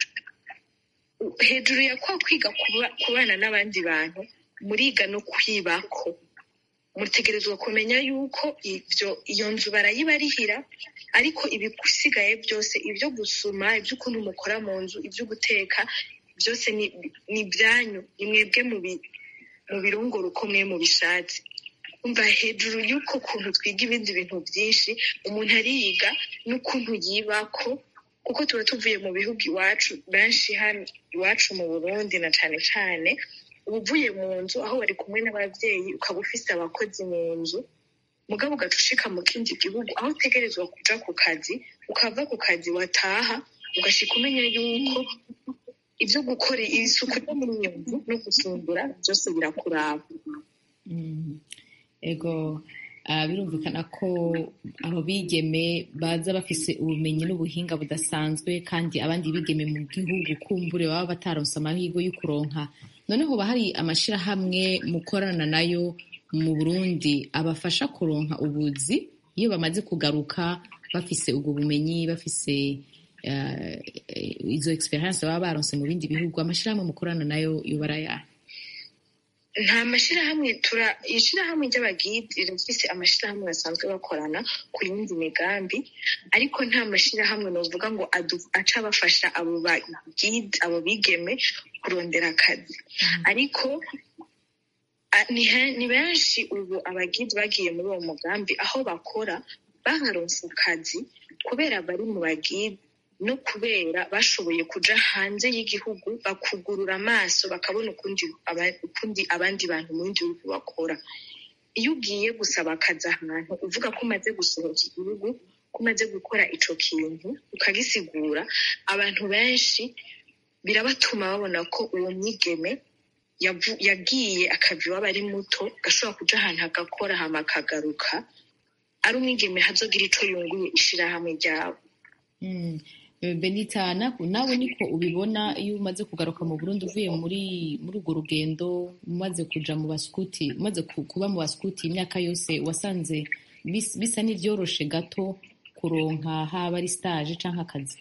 hejuru ya kwa kwiga kuba- kubana n'abandi bantu muriga no kwibako mutegerezwa kumenya yuko ivyo iyo nzu barayibarihira ariko ibisigaye byose ibyo gusuma iby'ukuntu mukora mu nzu ibyo guteka byose ni ni ibyanyu ni mwebwe mubi- mubirongora uko mwe mubishatse umva hejuru y'uko kuntu twiga ibindi bintu byinshi umuntu ariyiga n'ukuntu yibako kuko tuba tuvuye mu bihugu iwacu benshi hano iwacu mu burundi na cane cane uba uvuye mu nzu aho wari kumwe n'ababyeyi ukaba ufise abakozi mu nzu mugabo ugaca ushika mu kindi gihugu aho utegerezwa kuja ku kazi ukava ku kazi wataha ugashika umenya yuko ibyo gukora isuku yo muri iyo nzu no gufungura byose birakuraba Mm. ego ah, birumvikana ko abo bigeme baza bafise ubumenyi n'ubuhinga budasanzwe kandi abandi bigeme mu gihugu kumbure baba bataronse amahirwe yo kuronka noneho hoba hari amashirahamwe mukorana nayo mu burundi abafasha kuronka ubuzi iyo bamaze kugaruka bafise ubwo bumenyi bafise eh, izo experience baba baronse mu bindi bihugu amashirahamwe mukorana nayo yoba ari ayahe nta mashirahamwe tura ishirahamwe ry'abagidi rifise amashirahamwe basanzwe bakorana ku yindi migambi ariko nta mashirahamwe novuga ngo adu- aca bafasha abo bagidi abo bigeme kurondera akazi ariko a- ni he- ni benshi ubu abagidi bagiye muri uwo mugambi aho bakora baharonse akazi kubera bari mu bagidi no kubera bashoboye kuja hanze y'igihugu bakugurura amaso bakabona ukundi aba- ukundi abandi bantu mu bindi bihugu bakora iyo ugiye gusaba akazi ahantu uvuga ko umaze gusohoka igihugu ko umaze gukora ico kintu ukagisigura abantu benshi birabatuma babona ko uwo mwigeme yavu- yagiye akava iwabo ari muto gashobora kuja ahantu agakora hama akagaruka ari umwigeme hazogira ico yunguye ishirahamwe ryabo Mm. Eh, benita na- nawe niko ubibona iyo umaze kugaruka mu burundi uvuye muri muri urwo rugendo umaze kuja mu baskuti umaze ku- kuba mu baskuti imyaka yose wasanze bis- bisa n'ivyoroshe gato kuronka haba ari stage canke akazi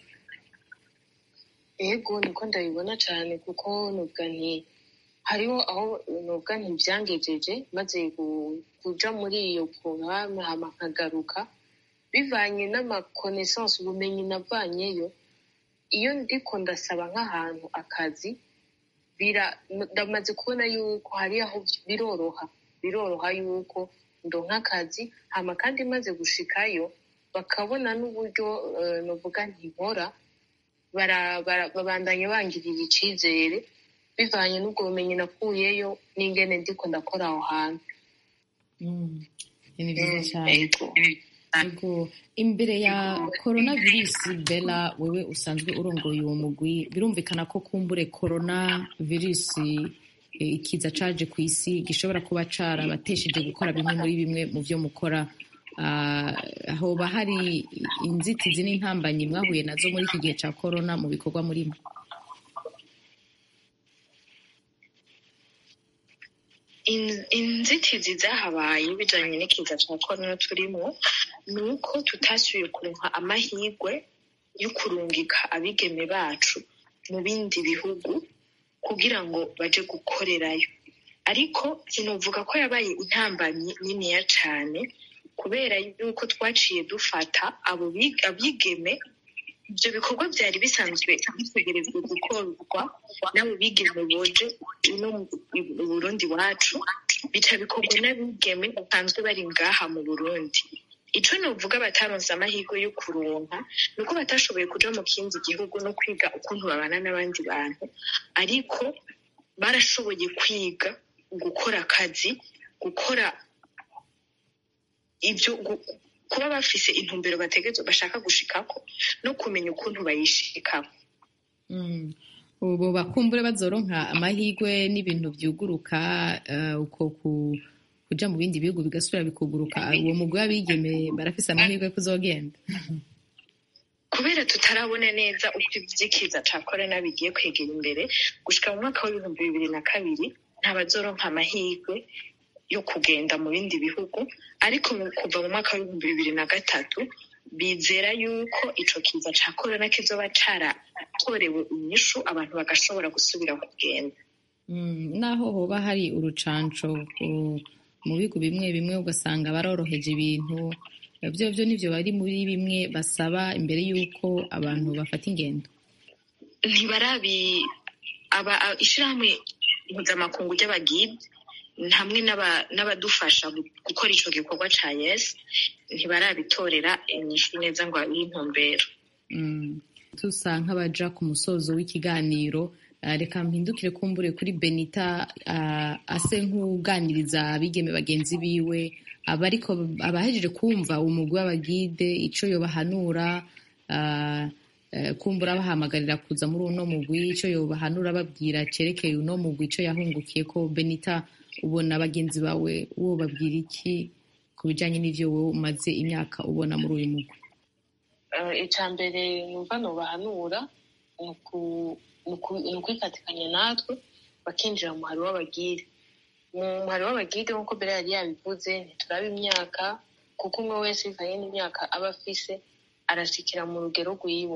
yego niko ndabibona cyane kuko nubwa nti hariho aho nubwa nti byangejeje maze gu- kuja muri iyo porogaramu hama nkagaruka bivanye n'amakonesansi ubumenyi navanyeyo iyo ndiko ndasaba nk'ahantu akazi bira ndamaze kubona yuko hari aho biroroha biroroha yuko ndonka akazi hama kandi maze gushikayo bakabona n'uburyo eh, novuga nti nkora bara- bara- babandanya bangirira icizere bivanye n'ubwo bumenyi nakuyeyo n'ingene ndiko ndakora aho hantu Mm. ni vyiza cyane Yego. Yego. imbere ya coronavirus bela wewe usanzwe urongoye uwo mugwi birumvikana ko kumbure corona virus eh, ikiza caje ku isi gishobora kuba carabatesheje gukora bimwe muri bimwe mu vyo mukora Ah, hoba hari inzitizi n'intambanyi mwahuye nazo muri iki gihe ca corona mu bikorwa murimo In- inzitizi zahabaye bijanye n'ikiza ca korona turimo ni uko tutasubiye kuronka amahirwe yo kurungika abigeme bacu mu bindi bihugu kugira ngo baje gukorerayo ariko sinovuga ko yabaye intambanyi niniya cane kubera yuko twaciye dufata abo bi- abigeme ibyo bikorwa byari bisanzwe bitegerejwe gukorwa n'abo bigeme boje ino mu mu burundi wacu bica bikorwa n'abigeme basanzwe bari ngaha mu burundi ico novuga bataronse amahirwe yo kuronka ni uko batashoboye kuja mu kindi gihugu no kwiga ukuntu babana n'abandi bantu ariko barashoboye kwiga gukora akazi gukora ibyo gu- kuba bafise intumbero bategerezwa bashaka gushikako no kumenya ukuntu bayishikako Mm. ubu bakumbure bazoronka amahirwe n'ibintu vyuguruka eh, uko ku- kuja mu bindi bihugu bigasubira bikuguruka uwo mugwi w'abigeme barafise amahirwe yo kuzogenda kubera tutarabona neza uko ivyikiza ca korona bigiye kwegera imbere gushika mu mwaka w'ibihumbi bibiri na kabiri ntabazoronka amahirwe yo kugenda mu bindi bihugu ariko mu- kuva mu mwaka w'ibihumbi bibiri na gatatu bizera yuko ico kiza ca korona kizoba caratorewe inyishu abantu bagashobora gusubira kugenda Mm, naho hoba hari urucanco ku- mu bihugu bimwe bimwe ugasanga baroroheje ibintu vyo vyo nivyo bari muri bimwe basaba imbere y'uko abantu bafata ingendo ntibarabi aba a- ishirahamwe mpuzamakungu ry'abagide hamwe n'aba- n'abadufasha gu- gukora ico gikorwa ca yes ntibarabitorera inyishu neza ngo babihe intumbero Mm. tusa nk'abaja ku musozo w'ikiganiro ah, reka mpindukire kumbure kuri benita ah, ase nk'uganiriza abigeme bagenzi biwe abariko abahejeje kumva umugwi w'abagide ico yobahanura ah, eh, kumbura bahamagarira kuza muri uno mugwi ico yobahanura babwira cerekeye uno mugwi ico yahungukiye ko benita ubona bagenzi bawe wo babwira iki ku bijanye n'ivyo wowe umaze imyaka ubona muri uyu mugwi icya mbere numva nubahanura ni uku- ni uku- ni ukwifatikanya natwe bakinjira mu muhari w'abagire mu muhari w'abagide nk'uko mbere yari yabivuze ntituraba imyaka kuko umwe wese bivanye n'imyaka aba afise arashikira mu rugero rwiwe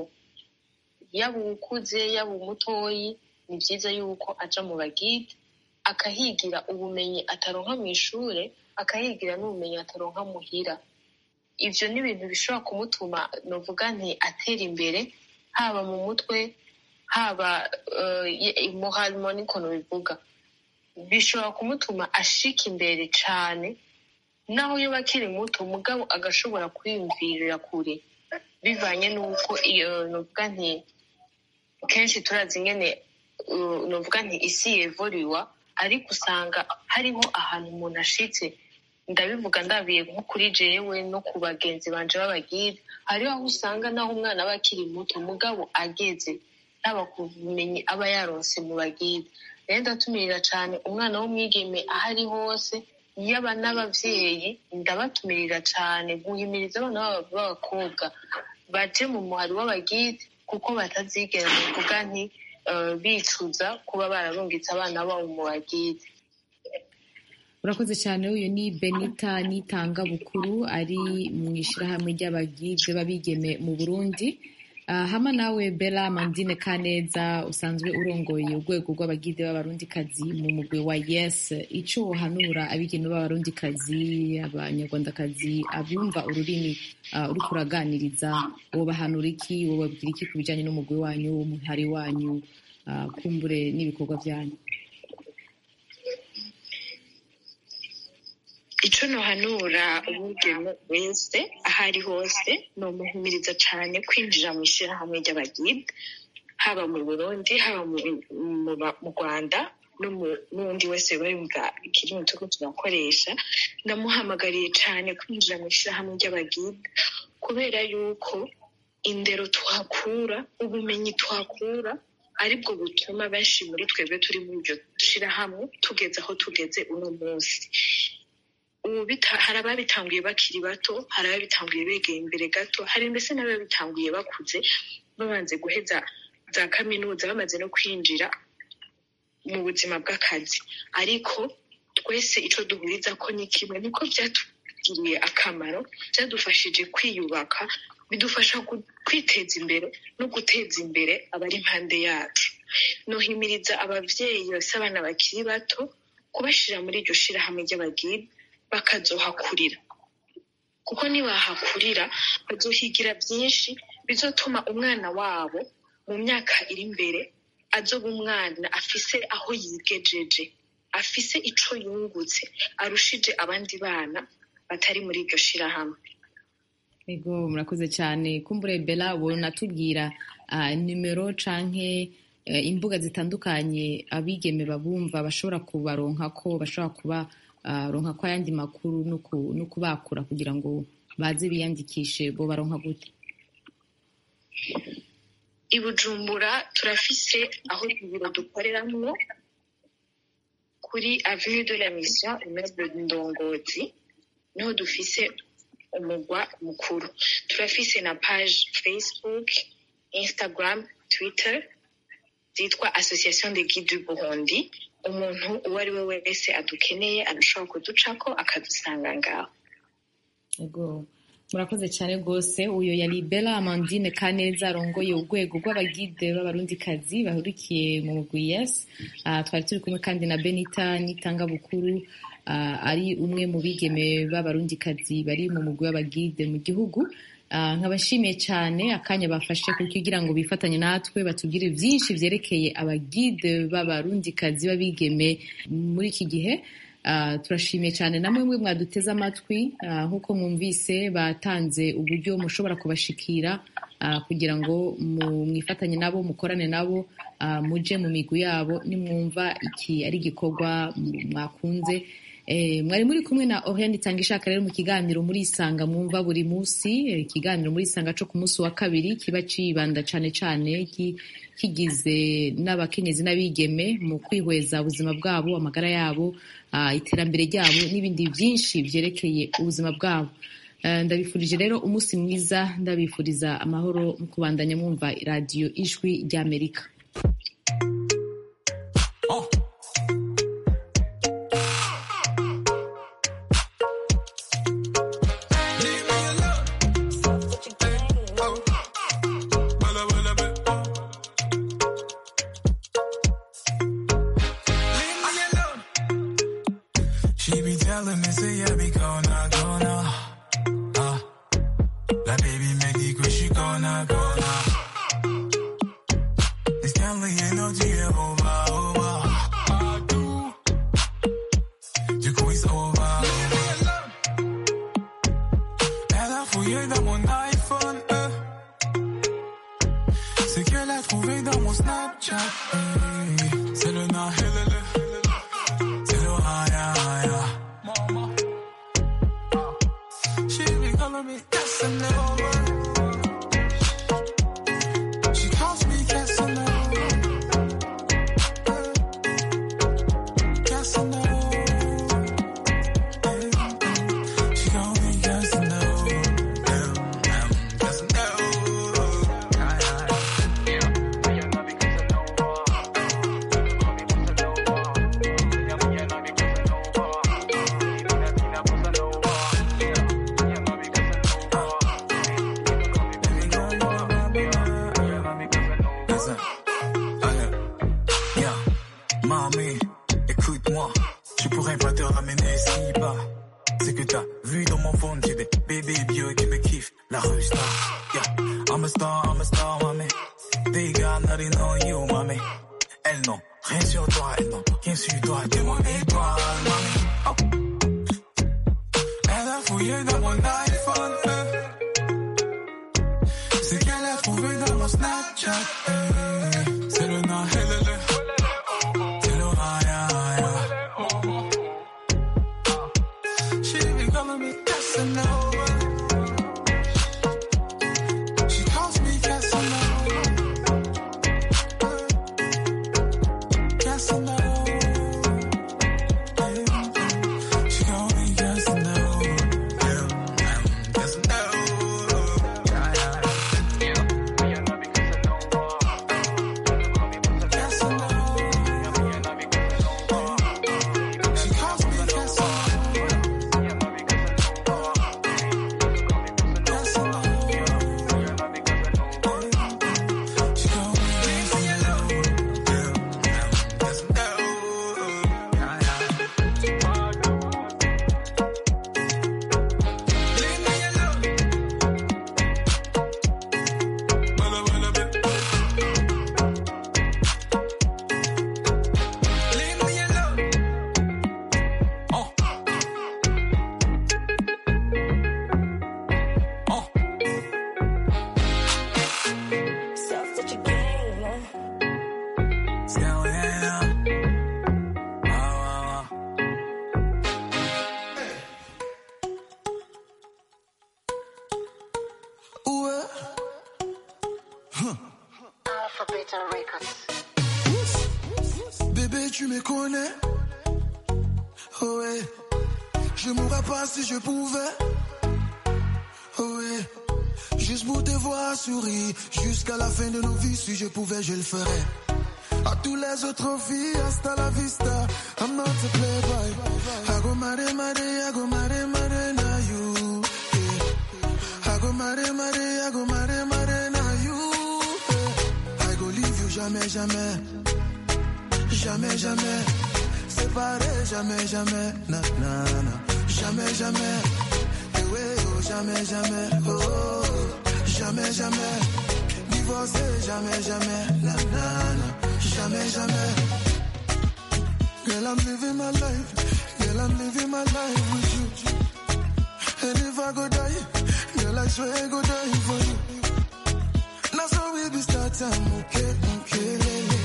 yaba uwukuze yaba umutoyi ni byiza yuko aja mu bagide akahigira ubumenyi ataronka mu ishure akahigira n'ubumenyi ataronka muhira ivyo ni ibintu bishobora kumutuma novuga nti atera imbere haba mu mutwe haba muharimo n'ikuntu bivuga bishobora kumutuma ashika imbere cane naho iyo bakiri muto mugabo agashobora kwiyumvirira kure bivanye n'uko iyo novuga nti kenshi turazi ingene uh, novuga nti isi yevoriwa ariko usanga hariho ahantu umuntu ashitse ndabivuga ndabiye nko kuri jewe no ku bagenzi banje b'abagide hariho aho usanga naho umwana aba akiri muto mugabo ageze yaba ku bumenyi aba yaronse mu bagide rero ndatumirira cane umwana w'umwigeme aho ari hose yaba n'abavyeyi ndabatumirira cane guhimiriza abana b'aba- b'abakobwa baje mu muhari w'abagide kuko batazigera bivuga nti eh, bicuza kuba bararungitse abana babo mu bagide urakoze cyane uyu ni benita nitanga bukuru ari mu ishyirahamwe ry'abagide b'abigeme mu burundi Ah, hama nawe bela mandine kaneza usanzwe urongoye urwego rw'abagide b'abarundikazi mu mugwi wa yes icyo wohanura abigeme b'abarundikazi abanyarwandakazi abumva ururimi ah, uriko uraganiriza wobahanura iki wobabwira iki ku bijyanye n'umugwi wanyu w'umuhari wanyu ah, kumbure n'ibikorwa byanyu icyo nohanura umwigeme wese aho ari hose ni umuhumiriza cyane kwinjira mu ishyirahamwe ry'abagide haba mu burundi haba mu, mu, ba- mu rwanda no mu- n'undi wese yumva ikirimi turiko turakoresha ndamuhamagariye cyane kwinjira mu ishyirahamwe ry'abagide kubera yuko indero tuhakura ubumenyi tuhakura aribwo butuma benshi muri twebwe turi muri iryo shyirahamwe tugeze aho tugeze uno munsi ubu bita- hari ababitanguye bakiri bato hari ababitanguye begeye imbere gato hari mbese n'ababitanguye bakuze babanze guheza za kaminuza bamaze no kwinjira mu buzima bw'akazi ariko twese icyo duhuriza ko ni kimwe niko byatugiriye akamaro byadufashije kwiyubaka bidufasha gu- kwiteza imbere no guteza imbere abari impande yacu nohimiriza ababyeyi bose abana bakiri bato kubashyira muri iryo shyirahamwe ry'abagide bakazohakurira kuko nibahakurira bazohigira byinshi bizotuma umwana wabo mu myaka iri imbere azoba umwana afise aho yigejeje afise ico yungutse arushije abandi bana batari muri iryo shirahamwe Ego murakoze cyane kumbure bela natubwira uh, nimero canke uh, imbuga zitandukanye abigeme babumva bashobora kubaronka ko bashobora kuba uh, ronka ko ayandi makuru no ku- no kubakura kugira ngo baze biyandikishe bo baronka gute i bujumbura turafise aho ibiro dukoreramwo kuri avenue de la mission immeuble ndongozi niho dufise umugwa mukuru turafise na page facebook instagram twitter zitwa association de guide du burundi umuntu uwo ari we wese adukeneye arashobora kuducako akadusanga ngaho Ego murakoze cyane rwose uyo yari bela amandine kaneza arongoye urwego rw'abagide b'abarundikazi bahurikiye mu mugwi yes uh, twari turi kumwe kandi na benita nitanga bukuru uh, ari umwe mu bigeme b'abarundikazi bari mu mugwi w'abagide mu gihugu uh, nkabashimiye cyane akanya bafashe kugira ngo bifatanye natwe batubwire byinshi byerekeye abagide b'abarundikazi b'abigeme muri iki gihe Uh, turashimiye cyane namwe mwe mwaduteze amatwi uh, nk'uko mwumvise batanze uburyo mushobora kubashikira uh, kugira ngo mu- mwifatanye nabo mukorane nabo uh, muje mu migwi yabo nimwumva iki ari igikorwa m- mwakunze Eh, mwari muri kumwe na Oriane itanga ishaka rero mu kiganiro muri isanga mwumva buri munsi eh, ikiganiro muri isanga cyo ku munsi wa kabiri kiba cibanda cane cane ki- kigize n'abakenyezi n'abigeme mu kwihweza ubuzima bwabo amagara yabo ah, iterambere ryabo n'ibindi byinshi vyerekeye ubuzima bwabo Eh, ndabifurije rero umunsi mwiza ndabifuriza amahoro mu kubandanya mwumva radiyo ijwi ry'amerika She be telling me, say, yeah, be gonna, gonna. Uh, like, baby, make it quick, she gonna, gonna. This can't lay energy over, over. I do. Du coup, it's over, over. Elle a fouillé dans mon iPhone, euh. Ce qu'elle a trouvé dans mon Snapchat, hey. C'est le na, helele. C'est le haya, haya. She be calling me Casanova. She calls me Casanova. C'est que t'as vu dans mon phone, j'ai des bébés vieux qui me kiffent. La rue star, yeah. I'm a star, I'm a star, mamé. They got nothing on you, mamé. Elles n'ont rien sur toi, elles n'ont rien sur toi. T'es mon étoile, mamé. Oh. Elle a fouillé dans mon iPhone. euh. C'est qu'elle a trouvé dans mon Snapchat. euh. C'est le na, elle, elle, elle. C'est le raya, She be calling me Casanova. She calls me Casanova. Casanova. She calls me Casanova. Casanova. She calls me Ouais. Bébé, tu me connais. Oh ouais. Je mourrais pas si je pouvais. Oh ouais. Juste pour te voir sourire. Jusqu'à la fin de nos vies, si je pouvais, je le ferais. À tous les autres filles, hasta la vista. I'm not a playboy. I go mare, mare, I go mare, mare, na you. Yeah. I go mare, mare, I go mare, mare, na you. Yeah. I go leave you jamais, jamais. Jamais, jamais. Séparé, jamais, jamais. Na, na, na. Jamais, jamais. Eh ouais, oh, jamais, jamais. Oh, oh, oh. jamais, jamais. Divorcé, jamais, jamais. Na, na, na. Jamais, jamais. Girl, I'm living my life. Girl, I'm living my life with you. And if I go die, girl, I swear I go die for you. Now so we be start time, okay, okay, lele.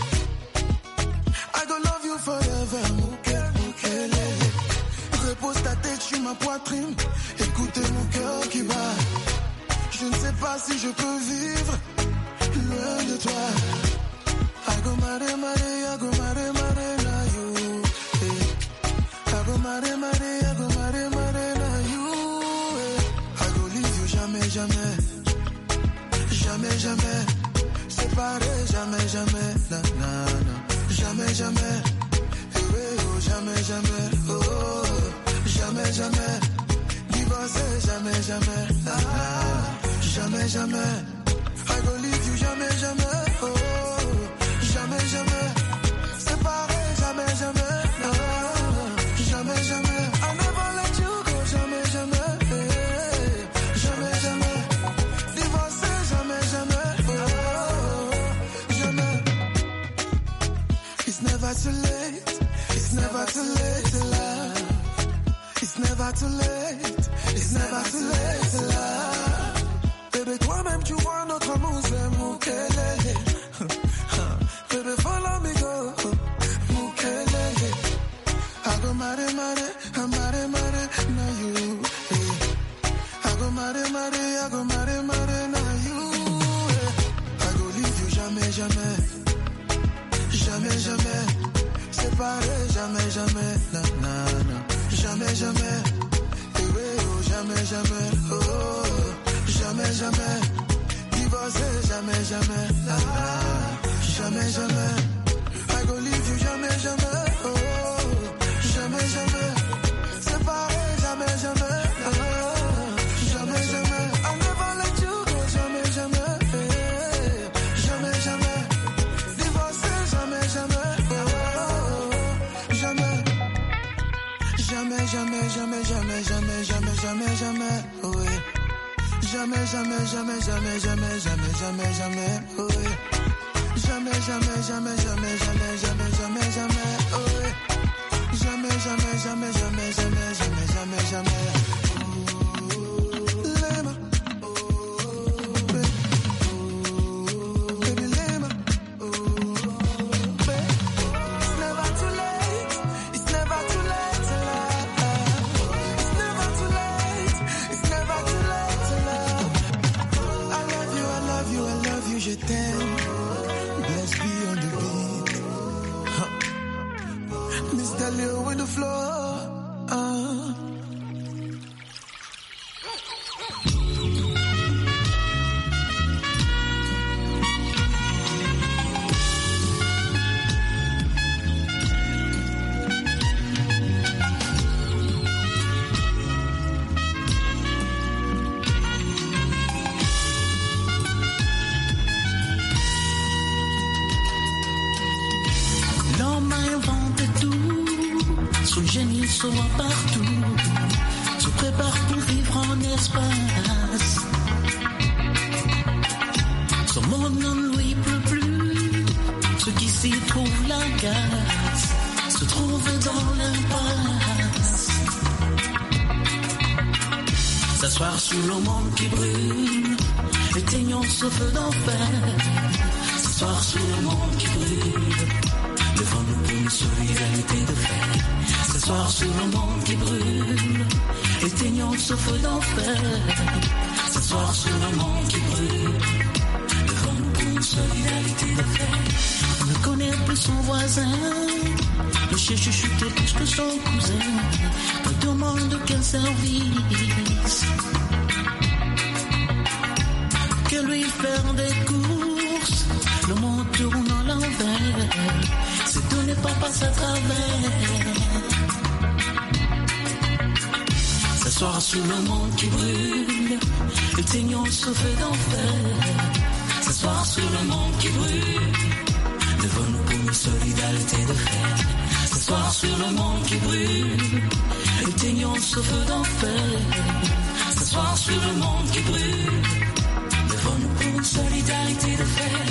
I go love you forever, okay, okay, lele. Repose ta tête sur ma poitrine, écoute mon cœur qui bat. Je ne sais pas si je peux vivre loin de toi. I go mare, mare, I go mare, mare, na you. eh. I go mare, mare, I go mare, mare, na you. eh. I go leave you jamais, jamais. Jamais, jamais. Séparé, jamais, jamais. Na, na, na. Jamais, jamais. Eh ouais, oh, jamais, jamais. Oh, oh, oh. jamais, jamais. Divorcé, jamais, jamais. Na, na, na. Jamais, jamais. I go leave you jamais, jamais. Oh, oh, oh. jamais, jamais. Séparé, jamais, jamais. Na, na, na. Jamais, jamais. I never let you go, jamais, jamais. Eh, Jamais, jamais. Divorcé, jamais, jamais. Oh, oh, oh. jamais. It's never too late. It's never too late to love. It's never too late. It's never too late to love. Bébé, toi-même, tu vois notre amour, c'est Moukelele. Bébé, follow me, go. Moukelele. I go mare, mare, I mare, mare, na you. eh. I go mare, mare, I go mare, mare, na you. eh. I go leave you jamais, jamais. Jamais, jamais. Séparé, jamais, jamais. Na, na, na. Jamais, jamais. Eh ouais, oh, jamais, jamais. Oh, oh, oh. jamais, jamais. Divorcé, jamais, jamais. Na, na, na. Jamais, jamais. I go leave you jamais, jamais. Oh, oh, oh. jamais, jamais. Séparé, jamais, jamais. Na, na, na. Jamais, jamais. I'll never let you go, jamais, jamais. Eh, Jamais, jamais. Divorcé, jamais, jamais. Oh, oh, oh. Jamais. Jamais, jamais, jamais, jamais. jamais, jamais, jamais, jamais, jamais, oui. Jamais, jamais, jamais, jamais, jamais, jamais, jamais, jamais, oui. Jamais, jamais, jamais, jamais, jamais, jamais, jamais, jamais, oui. Jamais, jamais, jamais, jamais, jamais, jamais, jamais, jamais. Lema. Baby, Lema. It's never too late. It's never too late to love. It's never too late. It's never too late to love. I love you, I love you, I love you, je t'aime. Bless be on the beat. Huh. Mr. Leo with the floor. Uh. L'homme a inventé tout, son génie se voit partout, se prépare pour vivre en espace. Son monde ne lui pleut plus, ce qui s'y trouve la gaz, se trouve dans l'impasse. S'asseoir sous le monde qui brûle, éteignons ce feu d'enfer. S'asseoir sous le monde qui brûle, devant-nous pour une solidarité de fer. S'asseoir sous le monde qui brûle, éteignons ce feu d'enfer. S'asseoir sous le monde qui brûle, devant-nous pour une solidarité de fer. On ne connaît plus son voisin, le chien chuchotait plus que son cousin. On demande quel service que lui faire des courses. Le monde tourne à l'envers, c'est tout n'est pas passe à travers. S'asseoir sous le monde qui brûle, éteignons ce feu d'enfer. S'asseoir sous le monde qui brûle, devant nous pour une solidarité de fer. S'asseoir sur le monde qui brûle, éteignons ce feu d'enfer. S'asseoir sur le monde qui brûle, devant nous pour une solidarité de fer.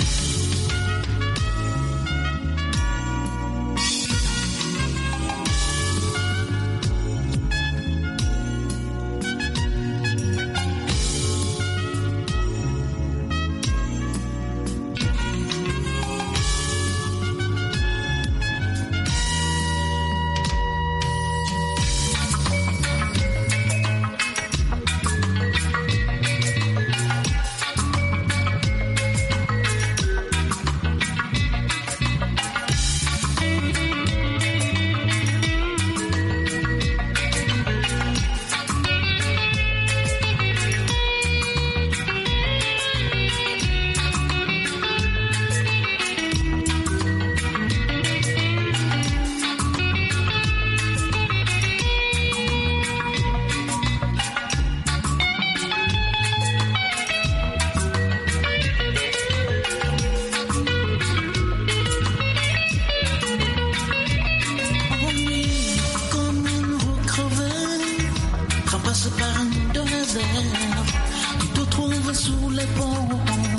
Ennui comme une roue crevée, ramasse par un de réserve, tu te trouves sous les ponts.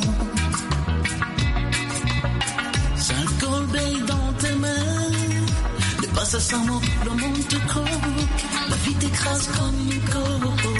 Cinq corbeilles dans tes mains, dépasse sans mot, le monde te croque, la vie t'écrase comme une coque.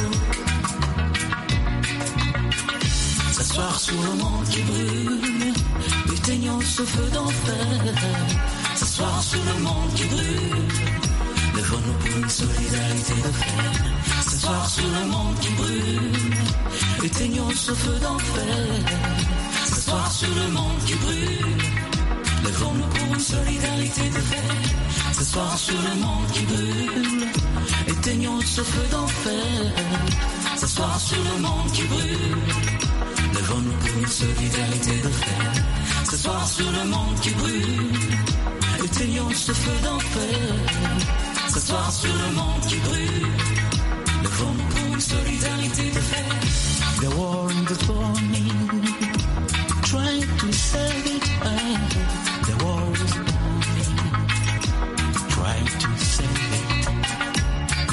S'asseoir sous le monde qui brûle, éteignons ce feu d'enfer. S'asseoir sous le monde qui brûle, levons-nous pour une solidarité de fer. S'asseoir sous le monde qui brûle, éteignons ce feu d'enfer. S'asseoir sur le monde qui brûle, levons-nous pour une solidarité de fer. S'asseoir sur le monde qui brûle, éteignons ce feu d'enfer. S'asseoir sur le monde qui brûle. Levons-nous pour une solidarité de fer. Ce soir sur le monde qui brûle, éteignons ce feu d'enfer. Ce soir sur le monde qui brûle, levons-nous pour une solidarité de fer. The war